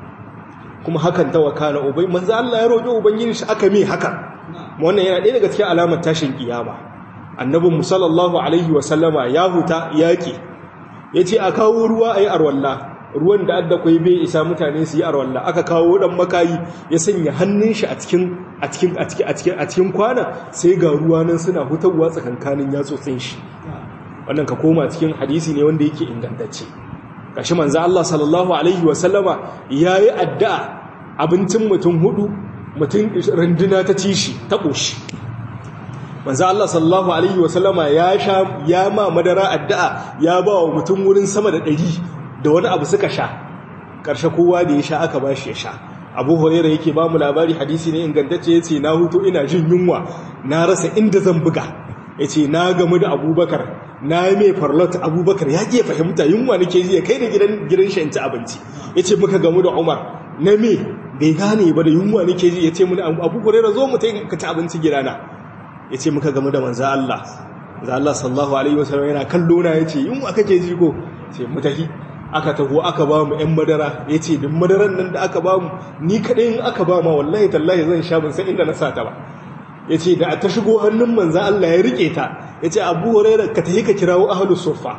kuma hakan ta wakana ubai manzo Allah ya roƙi ubangiji shi aka me haka wannan yana ɗaya daga cikin alamar tashin kiyama annabi sallallahu alaihi wa sallama ya huta yaki yace a kawo ruwa ayi arwalla ruwan da adda kwai bai isa mutane su yi arwalla aka kawo dan makayi ya sanya hannun shi a cikin a cikin a cikin a cikin a cikin kwana sai ga ruwa nan suna hutawa tsakankanin yatsotsin shi wannan ka koma cikin hadisi ne wanda yake ingantacce kashi manzo Allah sallallahu alaihi wa sallama yayi addu'a abincin mutum hudu mutum runduna ta ci shi ta koshi manzo Allah sallallahu alaihi wa sallama ya sha ya ma madara addu'a ya ba wa mutum wurin sama da ɗari da wani abu suka sha ƙarshe kowa da ya sha aka ba shi ya sha abu horera yake ba mu labari hadisi ne ingantacce ya ce na hutu ina jin yunwa na rasa inda zan buga ya ce na gamu da abubakar na yi mai farlot abubakar ya ke fahimta yunwa nake ji ya kai da gidan shi ci abinci ya ce muka gamu da umar na me bai gane ba da yunwa nake ji ya ce mu abu horera zo mu ka ci abinci gidana ya ce muka gamu da manza Allah za Allah sallallahu alaihi wasallam yana kallo na ya ce yunwa kake ji ko sai mu tafi aka taho aka ba mu 'yan madara ya ce duk madaran nan da aka ba mu ni kaɗai in aka ba ma wallahi tallahi zan sha ban san inda na sata ba ya ce da ta shigo hannun manzan Allah ya riƙe ta ya ce abu horairar ka tafi ka kirawo ahalus sofa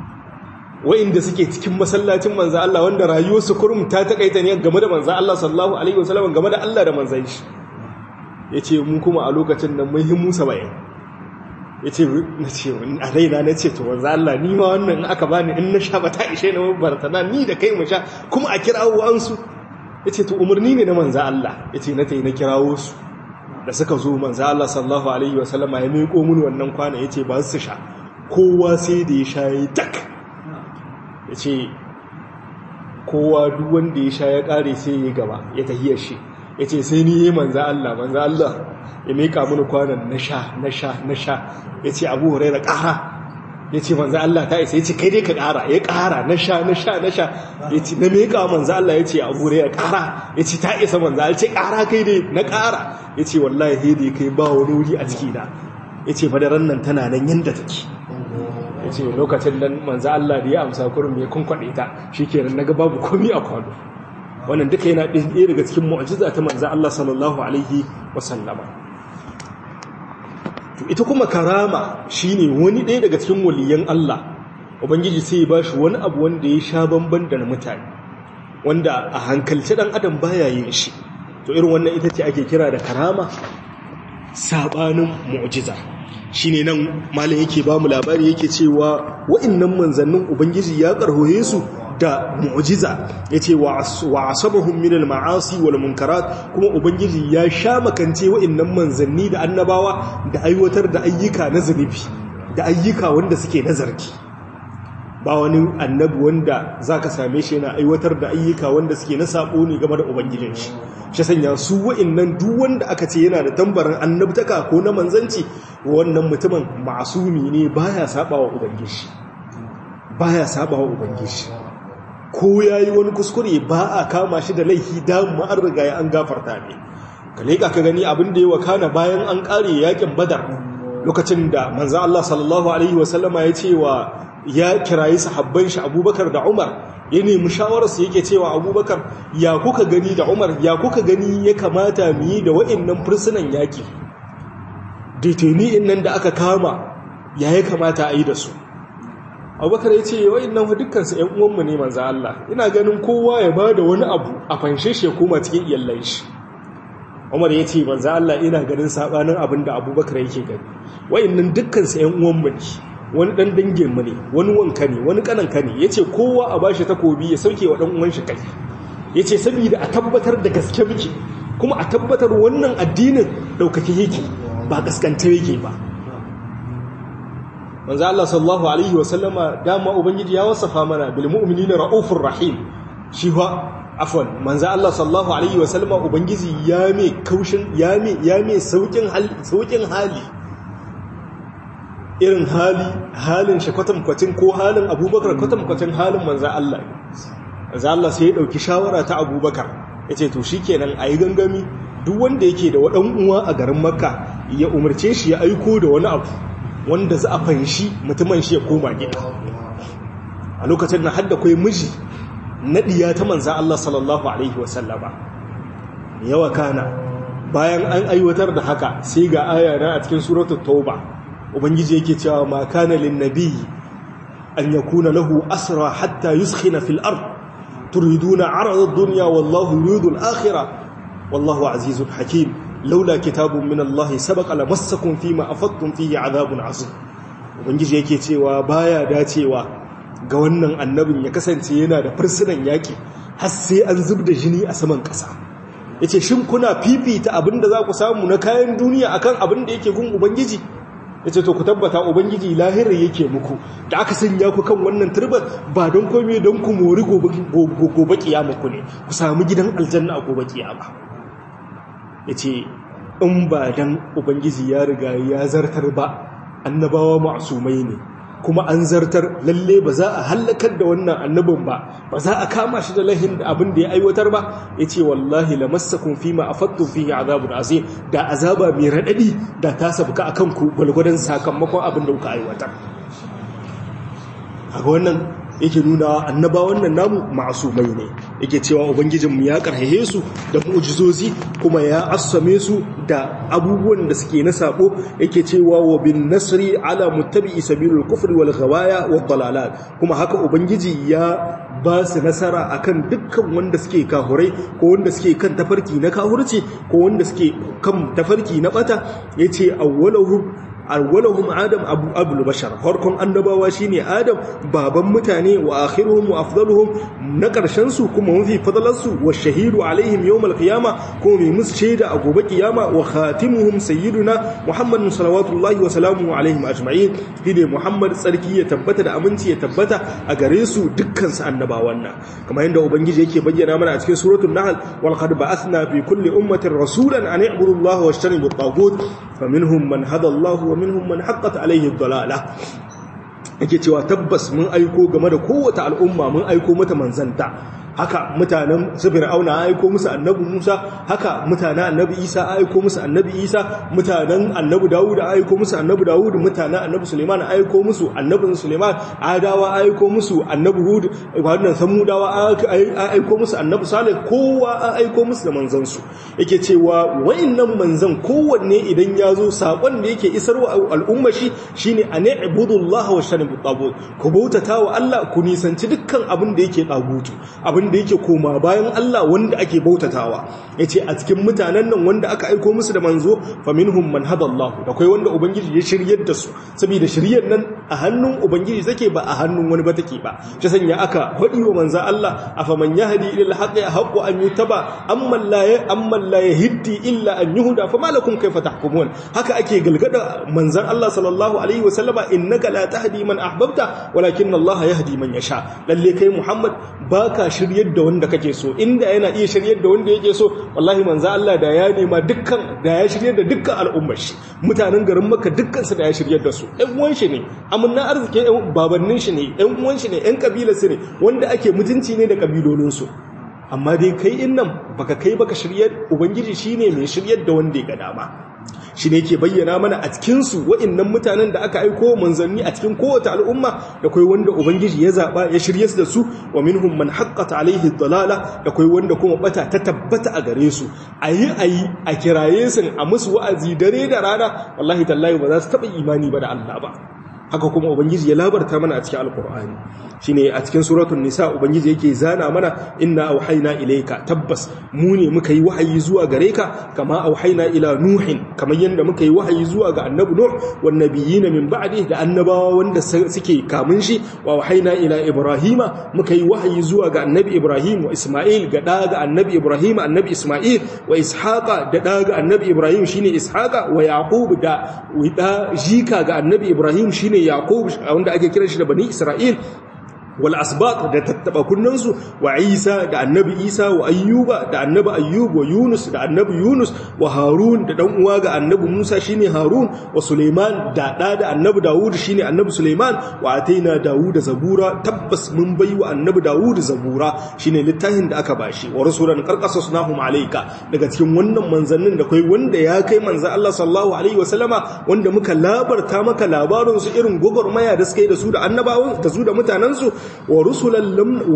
wa'inda suke cikin masallacin manzan Allah wanda rayuwarsu kurum ta taƙaita ne game da manzan Allah sallallahu alaihi wasallam game da Allah da manzan shi ya ce mun kuma a lokacin nan mun himu saba'in ya ce na ce a raina na ce to wanzu Allah ni ma wannan in aka bani in na sha ba ta ishe na mabartana ni da kai mu sha kuma a kirawo ansu ya ce to umarni ne na manza Allah ya ce na ta yi na kirawo su da suka zo manza Allah sallallahu alaihi wa sallama ya miƙo mun wannan kwana ya ce ba su sha kowa sai da ya sha ya tak ya ce kowa duk wanda ya sha ya ƙare sai ya gaba ya tahiyar shi ya ce sai ni yi manza Allah manza Allah ya mika mini kwanan na sha na sha na sha ya ce abu huraira ƙara ya ce manzo Allah ta isa ya ce kai dai ka ƙara ya ƙara na sha na sha na sha ya ce na meka manzo Allah ya ce a gure ya ƙara ya ce ta isa manzo Allah ya ce ƙara kai dai na ƙara ya ce wallahi sai dai kai ba wani wuri a ciki na ya ce fadaran nan tana nan yanda take ya ce lokacin nan manzo Allah da ya amsa kurum ya kunkwaɗe ta shi kenan na ga babu komi a kwano wannan duka yana ɗaya daga cikin mu'ajiza ta manzo Allah sallallahu alaihi wasallama to ita kuma karama shine wani ɗaya daga cikin waliyan Allah ubangiji sai ya bashi wani abu wanda ya sha bamban da na mutane wanda a hankalci dan adam baya yin shi to irin wannan ita ce ake kira da karama sabanin mu'jiza shine nan malam yake ba mu labari yake cewa wa'annan manzannin ubangiji ya karhoye su da mu'jiza yace wa asabahum min al-ma'asi wal munkarat kuma ubangiji ya sha makance wa'annan manzanni da annabawa da aiwatar da ayyuka na zunubi da ayyuka wanda suke nazarki ba wani annabi wanda zaka same shi yana aiwatar da ayyuka wanda suke na sabo ne game da ubangijin shi shi sanya su wa'annan duk wanda aka ce yana da tambarin annabtaka ko na manzanci wannan mutumin masumi ne baya sabawa ubangiji baya sabawa ubangiji ko yayi wani kuskure ba a kama shi da laifi da mu an riga ya an gafarta ne ka leka ka gani abin da ya wakana bayan an kare yakin badar lokacin da manzo Allah sallallahu alaihi wasallama ya ce wa ya kirayi sahabban shi Abubakar da Umar ya nemi shawararsu yake cewa Abubakar ya kuka gani da Umar ya kuka gani ya kamata mu yi da wa'annan fursunan yaki deteni nan da aka kama ya ya kamata a yi da su abubakar ya ce wa'in nan dukkansu ‘yan uwanmu ne manza Allah ina ganin kowa ya ba da wani abu a fanshe shi ya koma cikin iyallan shi umar ya ce manza Allah ina ganin sabanin abin da abubakar yake gani wa'in nan dukkansu ‘yan uwanmu ne wani ɗan danginmu ne wani wanka ne wani ƙananka ne ya ce kowa a bashi takobi ya sauke wa ɗan uwan shi kai ya ce saboda a tabbatar da gaske muke kuma a tabbatar wannan addinin ɗaukake yake ba gaskanta yake ba manzo Allah sallallahu alaihi wa sallama dama ubangiji ya wasafa mana bil mu'minina raufur rahim shi fa afwan manzo Allah sallallahu alaihi wa sallama ubangiji ya me kaushin ya me ya me saukin hali saukin hali irin hali halin shi kwatankwacin ko halin Abubakar kwatankwacin halin manzo Allah manzo Allah sai ya dauki shawara ta Abubakar yace to shikenan ayi gangami duk wanda yake da wadan uwa a garin Makka ya umarce shi ya aiko da wani abu wanda za a fanshi mutumin shi ya koma gida a lokacin na hadda kai miji naɗiya ta manza Allah sallallahu Alaihi wasallama yawa kana bayan an aiwatar da haka sai ga aya na a cikin suratul tauba ubangiji yake cewa ma kana lin nabiyyi an yakuna lahu asra hatta yuskhina fil ard turiduna arada ad-dunya wallahu yuridu al-akhirah wallahu azizun hakim laula kitabun min Allah sabaqa lamassakum fima afattum fihi azabun azim ubangiji yake cewa baya dacewa ga wannan annabin ya kasance yana da fursunan yaki har sai an zubda jini a saman kasa yace shin kuna fifita abinda za ku samu na kayan duniya akan abin da yake gun ubangiji yace to ku tabbata ubangiji lahira yake muku da aka sanya ku kan wannan turban ba don komai don ku mori gobe gobe kiyama ku ne ku samu gidan aljanna a gobe kiyama ya ce in ba dan ubangiji ya riga ya zartar ba annabawa ma'asumai ne kuma an zartar lalle ba za a hallakar da wannan annabin ba ba za a kama shi da lahin da abin da ya aiwatar ba ya ce wallahi lamassakum fi ma afattum fihi azabun azim da azaba mai radadi da ta sabka akan ku gwalgwadon sakamakon abin da kuka aiwatar a wannan yake nuna annabawan nan namu ma'asumai ne yake cewa ubangijinmu ya karhehe su da mu'jizozi kuma ya assame su da abubuwan da suke na sabo yake cewa wa bin nasri ala muttabi'i sabilul kufri wal ghawaya wad dalalat kuma haka ubangiji ya ba su nasara akan dukkan wanda suke kahurai ko wanda suke kan tafarki na kahurci ko wanda suke kan tafarki na bata yace awwaluhum awwalahum adam abu abul bashar farkon annabawa shine adam baban mutane wa akhiruhum wa afdaluhum na karshen su kuma mafi fadalan su wa shahidu alaihim yawm alqiyama kuma mai musu shaida a gobe kiyama wa khatimuhum sayyiduna muhammadun salawatullahi wa salamuhu alaihim ajma'in dide muhammad tsarki ya tabbata da aminci ya tabbata a gare su dukkan su annabawan nan kamar yadda ubangiji yake bayyana mana a cikin suratul nahl wal qad ba'athna fi kulli ummatin rasulan an i'budu allaha wajtanibu at-taghut faminhum man hada allah wa minhum man haqqat alayhi ad-dalalah yake cewa tabbas mun aiko game da kowace al'umma mun aiko mata manzanta haka mutanen su fir'auna an aiko musu annabi Musa haka mutanen annabi Isa an aiko musu annabi Isa mutanen annabi Dawud an aiko musu annabi Dawud mutanen annabi Suleiman an aiko musu annabi Suleiman Adawa an aiko musu annabi Hud wannan Samudawa an aiko musu annabi Salih kowa an aiko musu da manzon su yake cewa wayannan manzon kowanne idan ya zo sakon da yake isarwa al'umma shi shine an ibudullaha wa shanibu tagut ku bautata wa Allah ku nisanci dukkan abin da yake tagutu abin da yake koma bayan Allah wanda ake bautatawa yace a cikin mutanen nan wanda aka aiko musu da manzo faminhum man hadallahu da kai wanda ubangiji ya shiryar da su saboda shiryar nan a hannun ubangiji take ba a hannun wani ba take ba shi sanya aka hadi wa manzo Allah afaman yahdi ila alhaqi haqqu an yutaba amma la amma la yahdi illa an yuhda fama lakum kayfa tahkumun haka ake galgada manzon Allah sallallahu alaihi wasallama innaka la tahdi man ahbabta walakin Allah yahdi man yasha lalle kai Muhammad baka shiryar da wanda kake so inda yana iya shiryar da wanda yake so wallahi manzo Allah da ya nema dukkan da ya shiryar da dukkan al'ummar shi mutanen garin Makka dukkan su da ya shiryar da su ɗan uwan shi ne amanna arziki ɗan babannin shi ne ɗan uwan shi ne ɗan kabilar su ne wanda ake mutunci ne da kabilolin su amma dai kai in nan baka kai baka shiryar ubangiji shine mai shiryar da wanda ya ga dama shi ne ke bayyana mana a cikinsu wa'innan mutanen da aka aiko manzanni a cikin kowace al'umma da kai wanda ubangiji ya zaɓa ya shirye su da su wa minhum man haqqata alaihi dalala da kai wanda kuma bata ta tabbata a gare su ayi ayi a kiraye su a musu wa'azi dare da rana wallahi tallahi ba za su taɓa imani ba da Allah ba haka kuma ubangiji ya labarta mana a cikin alkur'ani shine a cikin suratul nisa ubangiji yake zana mana inna auhayna ilayka tabbas mu ne muka yi wahayi zuwa gare ka kama auhayna ila nuhin kamar yanda muka yi wahayi zuwa ga annabi nuh wan nabiyina min ba'di da annabawa wanda suke kamun shi wa auhayna ila ibrahima muka yi wahayi zuwa ga annabi ibrahim wa isma'il ga da ga annabi ibrahim annabi isma'il wa ishaqa da da ga annabi ibrahim shine ishaqa wa yaqub da da jika ga annabi ibrahim shine yaqub wanda ake kiran shi da bani isra'il wal asbat da tattaba kunnansu wa isa da annabi isa wa ayyuba da annabi ayyub wa yunus da annabi yunus wa harun da dan uwa ga annabi musa shine harun wa suleiman da da da annabi dawud shine annabi suleiman wa ataina dawud zabura tabbas mun bai wa annabi dawud zabura shine littafin da aka bashi wa rasulan qarqasunahum alayka daga cikin wannan manzannin da kai wanda ya kai manzan Allah sallallahu alaihi wa sallama wanda muka labarta maka labarin su irin gogormaya da suka yi da su da annabawan da su da mutanen su wa rusulan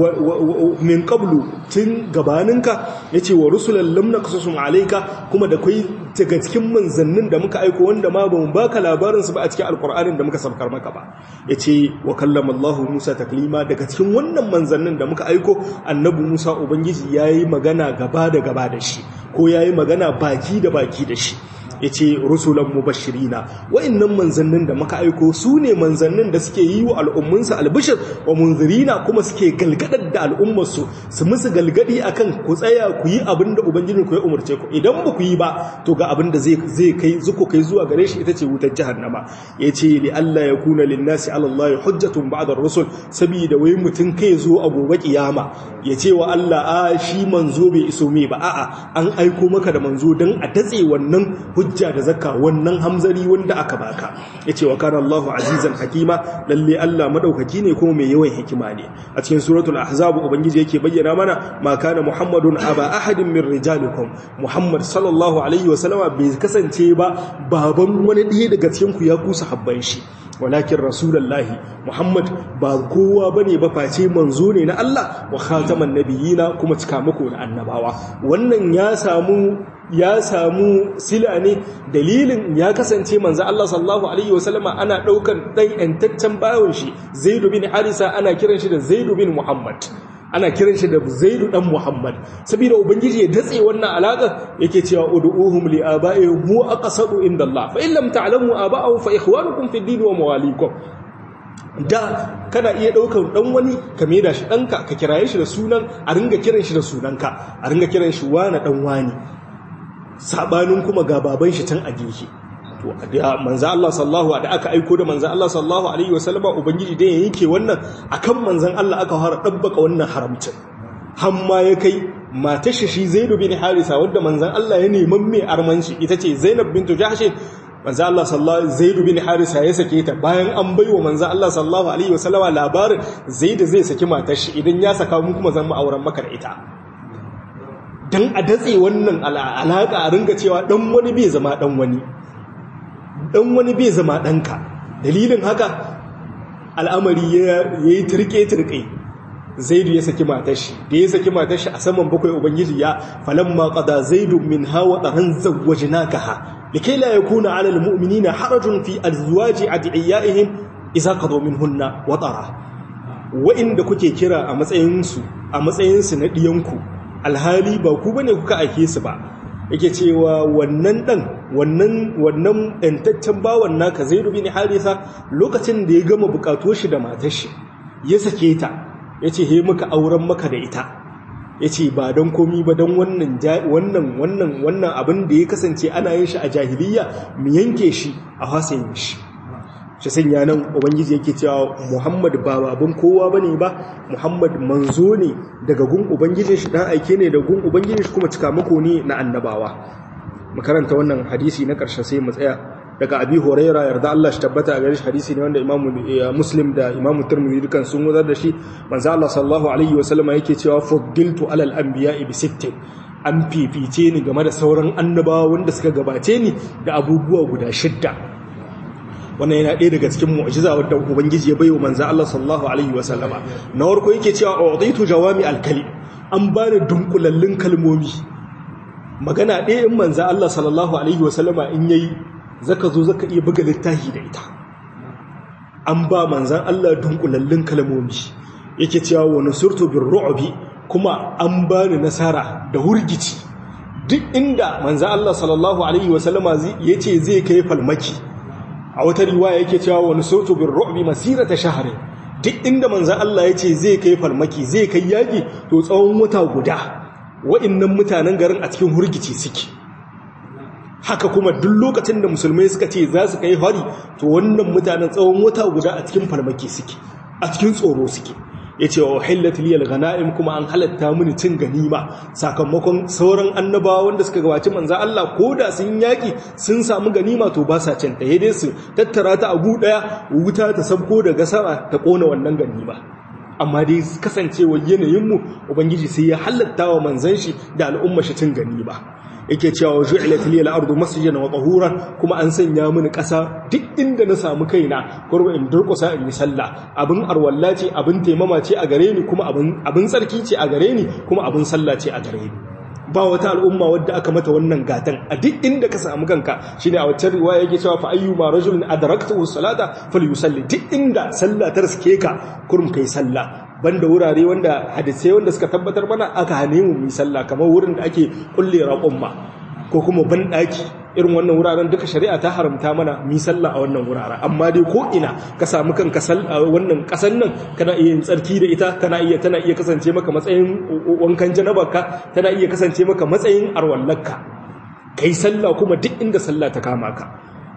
min qablu tun gabaninka yace wa rusulan lam naqsusum alayka kuma da kai daga cikin manzannin da muka aiko wanda ma bamu baka labarin su ba a cikin alqur'anin da muka sabkar maka ba yace wa kallama Allah Musa taklima daga cikin wannan manzannin da muka aiko annabi Musa ubangiji yayi magana gaba da gaba da shi ko yayi magana baki da baki da shi ya ce rusulan mubashirina wa'annan manzannin da muka aiko su ne manzannin da suke yi wa al'ummunsu albishir wa munzirina kuma suke galgadar da al'ummarsu su musu galgadi akan ku tsaya ku yi abin da ubangijin ku ya umarce ku idan ba ku yi ba to ga abin da zai kai zuku kai zuwa gare shi ita ce wutar jahannama ya ce li Allah ya kuna linnasi ala Allah hujjatun ba'da rusul saboda wai mutum kai zo a gobe kiyama ya ce wa Allah a shi manzo bai iso me ba a'a an aiko maka da manzo dan a datse wannan hujja da zakka wannan hamzari wanda aka baka yace wa kana Allahu azizan hakima lalle Allah madaukaki ne kuma mai yawan hikima ne a cikin suratul ahzab ubangiji yake bayyana mana ma kana muhammadun aba ahadin min rijalikum muhammad sallallahu alaihi wasallama bai kasance ba baban wani ɗaya daga cikin ku ya kusa habban shi walakin rasulullahi muhammad ba kowa bane ba face manzo ne na Allah wa khataman nabiyina kuma cikamako na annabawa wannan ya samu ya samu sila ne dalilin ya kasance manzo Allah sallallahu alaihi wasallama ana daukan dan yantaccen bawon shi Zaid bin Harisa ana kiran shi da Zaid bin Muhammad ana kiran shi da Zaid dan Muhammad saboda ubangiji ya datse wannan alaka yake cewa ud'uhum li aba'ihim hu aqsadu inda Allah fa in lam ta'lamu aba'ahum fa ikhwanukum fid din wa mawalikum da kana iya ɗaukar ɗan wani ka da shi ɗanka ka kiraye shi da sunan a ringa kiran shi da sunanka a ringa kiran shi wani ɗan wani sabanin kuma ga baban shi can a gefe to da manzo Allah sallallahu da aka aiko da manzo Allah sallallahu alaihi wasallama ubangiji da yake wannan akan manzon Allah aka fara dabbaka wannan haramcin hamma ya kai matar shi Zaid bin Harisa wanda manzon Allah ya neman mai armanci ita ce Zainab bintu Jahsh manzo Allah sallallahu Zaid bin Harisa ya sake ta bayan an baiwa manzo Allah sallallahu alaihi wasallama labarin Zaid zai saki matar shi idan ya saka mu kuma zan mu auren maka da ita dan a datse wannan alaka a ringa cewa dan wani bai zama dan wani dan wani bai zama danka dalilin haka al'amari ya yi turke turke zaidu ya saki matashi da ya saki matashi a saman bakwai ubangiji ya falamma qada zaidu min hawa taran zawwajnakaha likai la yakuna ala almu'minina harajun fi azwaji adiyaihim idza qadu minhunna watara wa inda kuke kira a matsayin su a matsayin su na diyanku alhali ba ku bane kuka aike su ba yake cewa wannan dan wannan wannan dantaccen bawan naka zaidu bin harisa lokacin da ya gama bukatuwar shi da matashi ya sake ta ya ce he muka auren maka da ita ya ce ba don komi ba don wannan wannan wannan abin da ya kasance ana yin shi a jahiliya mu yanke shi a hasayin shi shi sanya nan ubangiji yake cewa muhammad ba babin kowa ba ne ba muhammad manzo ne daga gun ubangijin shi dan aike ne da gun ubangijin shi kuma cika mako ne na annabawa makaranta wannan hadisi na ƙarshe sai mu tsaya daga abi horaira yarda Allah shi tabbata a gare shi hadisi ne wanda imamu muslim da imamu turmudi dukan sun wazar da shi manzo Allah sallallahu alaihi wa sallama yake cewa fuddiltu alal anbiya'i bi sittin an fifice ni game da sauran annabawa wanda suka gabace ni da abubuwa guda shidda wannan yana ɗaya daga cikin mu'jiza wadda ubangiji ya baiwa manzo Allah sallallahu alaihi wa sallama na farko yake cewa uditu jawami alkali an bani dunkulallun kalmomi magana ɗaya in manzo Allah sallallahu alaihi wa sallama in yayi zaka zo zaka iya buga littafi da ita an ba manzan Allah dunkulallun kalmomi yake cewa wa nusurtu bir ru'bi kuma an bani nasara da hurgici duk inda manzan Allah sallallahu alaihi wasallama yace zai kai falmaki a wata riwaya yake cewa wa nusurtu bir ru'bi masirata shahri duk inda manzan Allah yace zai kai falmaki zai kai yaki to tsawon wata guda wa'annan mutanen garin a cikin hurgici suke haka kuma duk lokacin da musulmai suka ce za su kai hari to wannan mutanen tsawon wata guda a cikin farmaki suke a cikin tsoro suke ya ce wa hillat liyal ghana'im kuma an halatta mini cin ganima sakamakon sauran annabawa wanda suka gabaci manza Allah ko da sun yaki sun samu ganima to ba sa cin ta dai su tattara ta a gu daya wuta ta sabko daga sama ta kona wannan ganima amma dai kasancewar yanayinmu ubangiji sai ya halatta wa manzan shi da al'umma shi cin ganima yake cewa ju'ilat liyal ardu masjidan wa tahuran kuma an sanya mini ƙasa duk inda na samu kaina kurba in durƙusa in yi sallah abin arwalla ce abin taimama ce a gare ni kuma abin abin tsarki ce a gare ni kuma abin sallah ce a gare ni ba wata al'umma wadda aka mata wannan gatan a duk inda ka samu kanka shine a wacce riwaya yake cewa fa ayyuma rajulin adraktahu salata falyusalli duk inda sallah ta riske ka kurum kai sallah banda wurare wanda hadisai wanda suka tabbatar mana aka hane mu mu sallah kamar wurin da ake kulle raƙumma ko kuma ban daki irin wannan wuraren duka shari'a ta haramta mana mu sallah a wannan wuraren amma dai ko ina ka samu kanka wannan kasan nan kana iya yin tsarki da ita kana iya tana iya kasance maka matsayin wankan janabarka tana iya kasance maka matsayin arwallarka kai sallah kuma duk inda sallah ta kama ka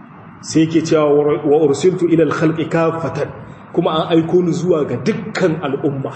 sai yake cewa wa ursiltu ila al-khalqi kafatan kuma an aiko ni zuwa ga dukkan al'umma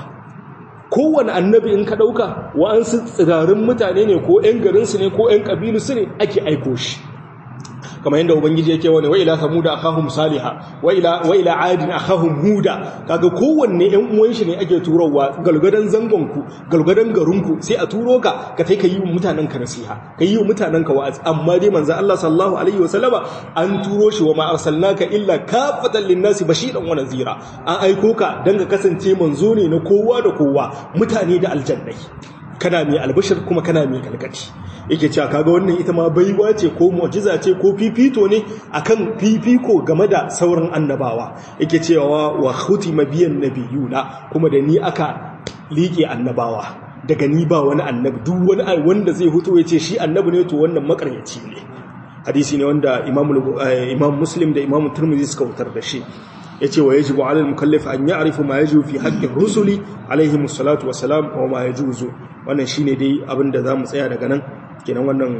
kowane annabi in ka ɗauka wa'ansu tsirarin mutane ne ko ‘yan garinsu ne ko ‘yan ƙabilu su ne ake aiko shi kamar yadda ubangiji yake wani wa ila samuda akhahum saliha wa ila wa ila adin akhahum huda kaga kowanne ɗan uwan shi ne ake turowa galgadan zangon ku galgadan garin ku sai a turo ka ka kai ka yi mutanen ka nasiha ka yi mutanen ka wa'azi amma dai manzo Allah sallallahu alaihi wasallama an turo shi wa ma arsalnaka illa kafatan linnasi bashiran wa nazira an aiko ka dan ka kasance manzo ne na kowa da kowa mutane da aljannai kana mai albashir kuma kana mai galgadi yake cewa kaga wannan ita ma baiwa ce ko mu'jiza ce ko fifito ne akan fifiko game da sauran annabawa yake cewa wa khutima biyan nabiyuna kuma da ni aka liƙe annabawa daga ni ba wani annabi duk wani wanda zai huto ya ce shi annabi ne to wannan makaryaci ne hadisi ne wanda imam muslim da imam turmizi suka wutar da shi ya ce wa ya jibu alal mukallaf an ya arifu ma ya jibu fi haƙƙin rusuli alaihi musalatu wasalam wa ma ya juzu wannan shi ne dai abinda za mu tsaya daga nan kenan wannan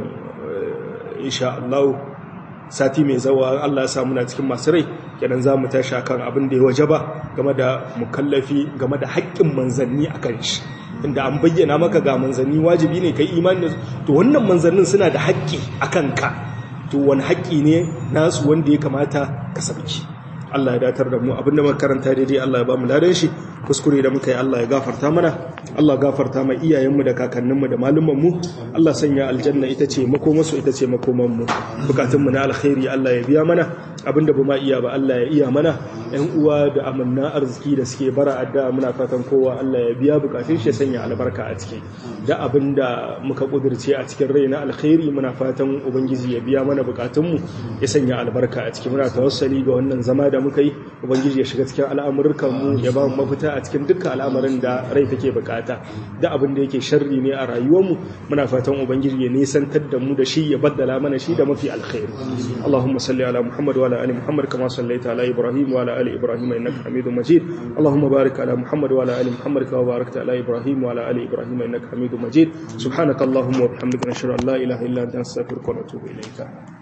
insha Allah sati mai zawa Allah ya sa muna cikin masu rai kenan za mu tashi kan abin da ya waje ba game da mukallafi game da haƙƙin manzanni a kan shi inda an bayyana maka ga manzanni wajibi ne kai imani da to wannan manzannin suna da haƙƙi a kanka to wani haƙƙi ne nasu wanda ya kamata ka sabki Allah ya datar da mu abinda muka karanta daidai Allah ya ba mu ladan shi kuskure da muka yi Allah ya gafarta mana Allah gafarta mai iyayenmu da kakanninmu da malumanmu Allah sanya aljanna ita ce makomansu ita ce makomanmu bukatunmu na alkhairi Allah ya biya mana abinda ba ma iya ba Allah ya iya mana yan uwa da amanna arziki da suke bara addu'a muna fatan kowa Allah ya biya bukatun shi ya sanya albarka a ciki da abinda muka kudirce a cikin rai na alkhairi muna fatan ubangiji ya biya mana bukatunmu ya sanya albarka a ciki muna tawassali ga wannan zama da muka yi ubangiji ya shiga cikin al'amurkan mu ya ba mu mafita a cikin dukkan al'amarin da rai take bukata da abin da yake sharri ne a rayuwarmu muna fatan ubangiji ya nisantar da mu da shi ya baddala mana shi da mafi alkhairi Allahumma salli ala Muhammad wa ala ali Muhammad kama sallaita ala Ibrahim wa ala ali Ibrahim innaka Hamidum Majid Allahumma barik ala Muhammad wa ala ali Muhammad kama barakta ala Ibrahim wa ala ali Ibrahim innaka Hamidum Majid subhanakallahumma wa bihamdika nashhadu an la ilaha illa anta astaghfiruka wa atubu ilayka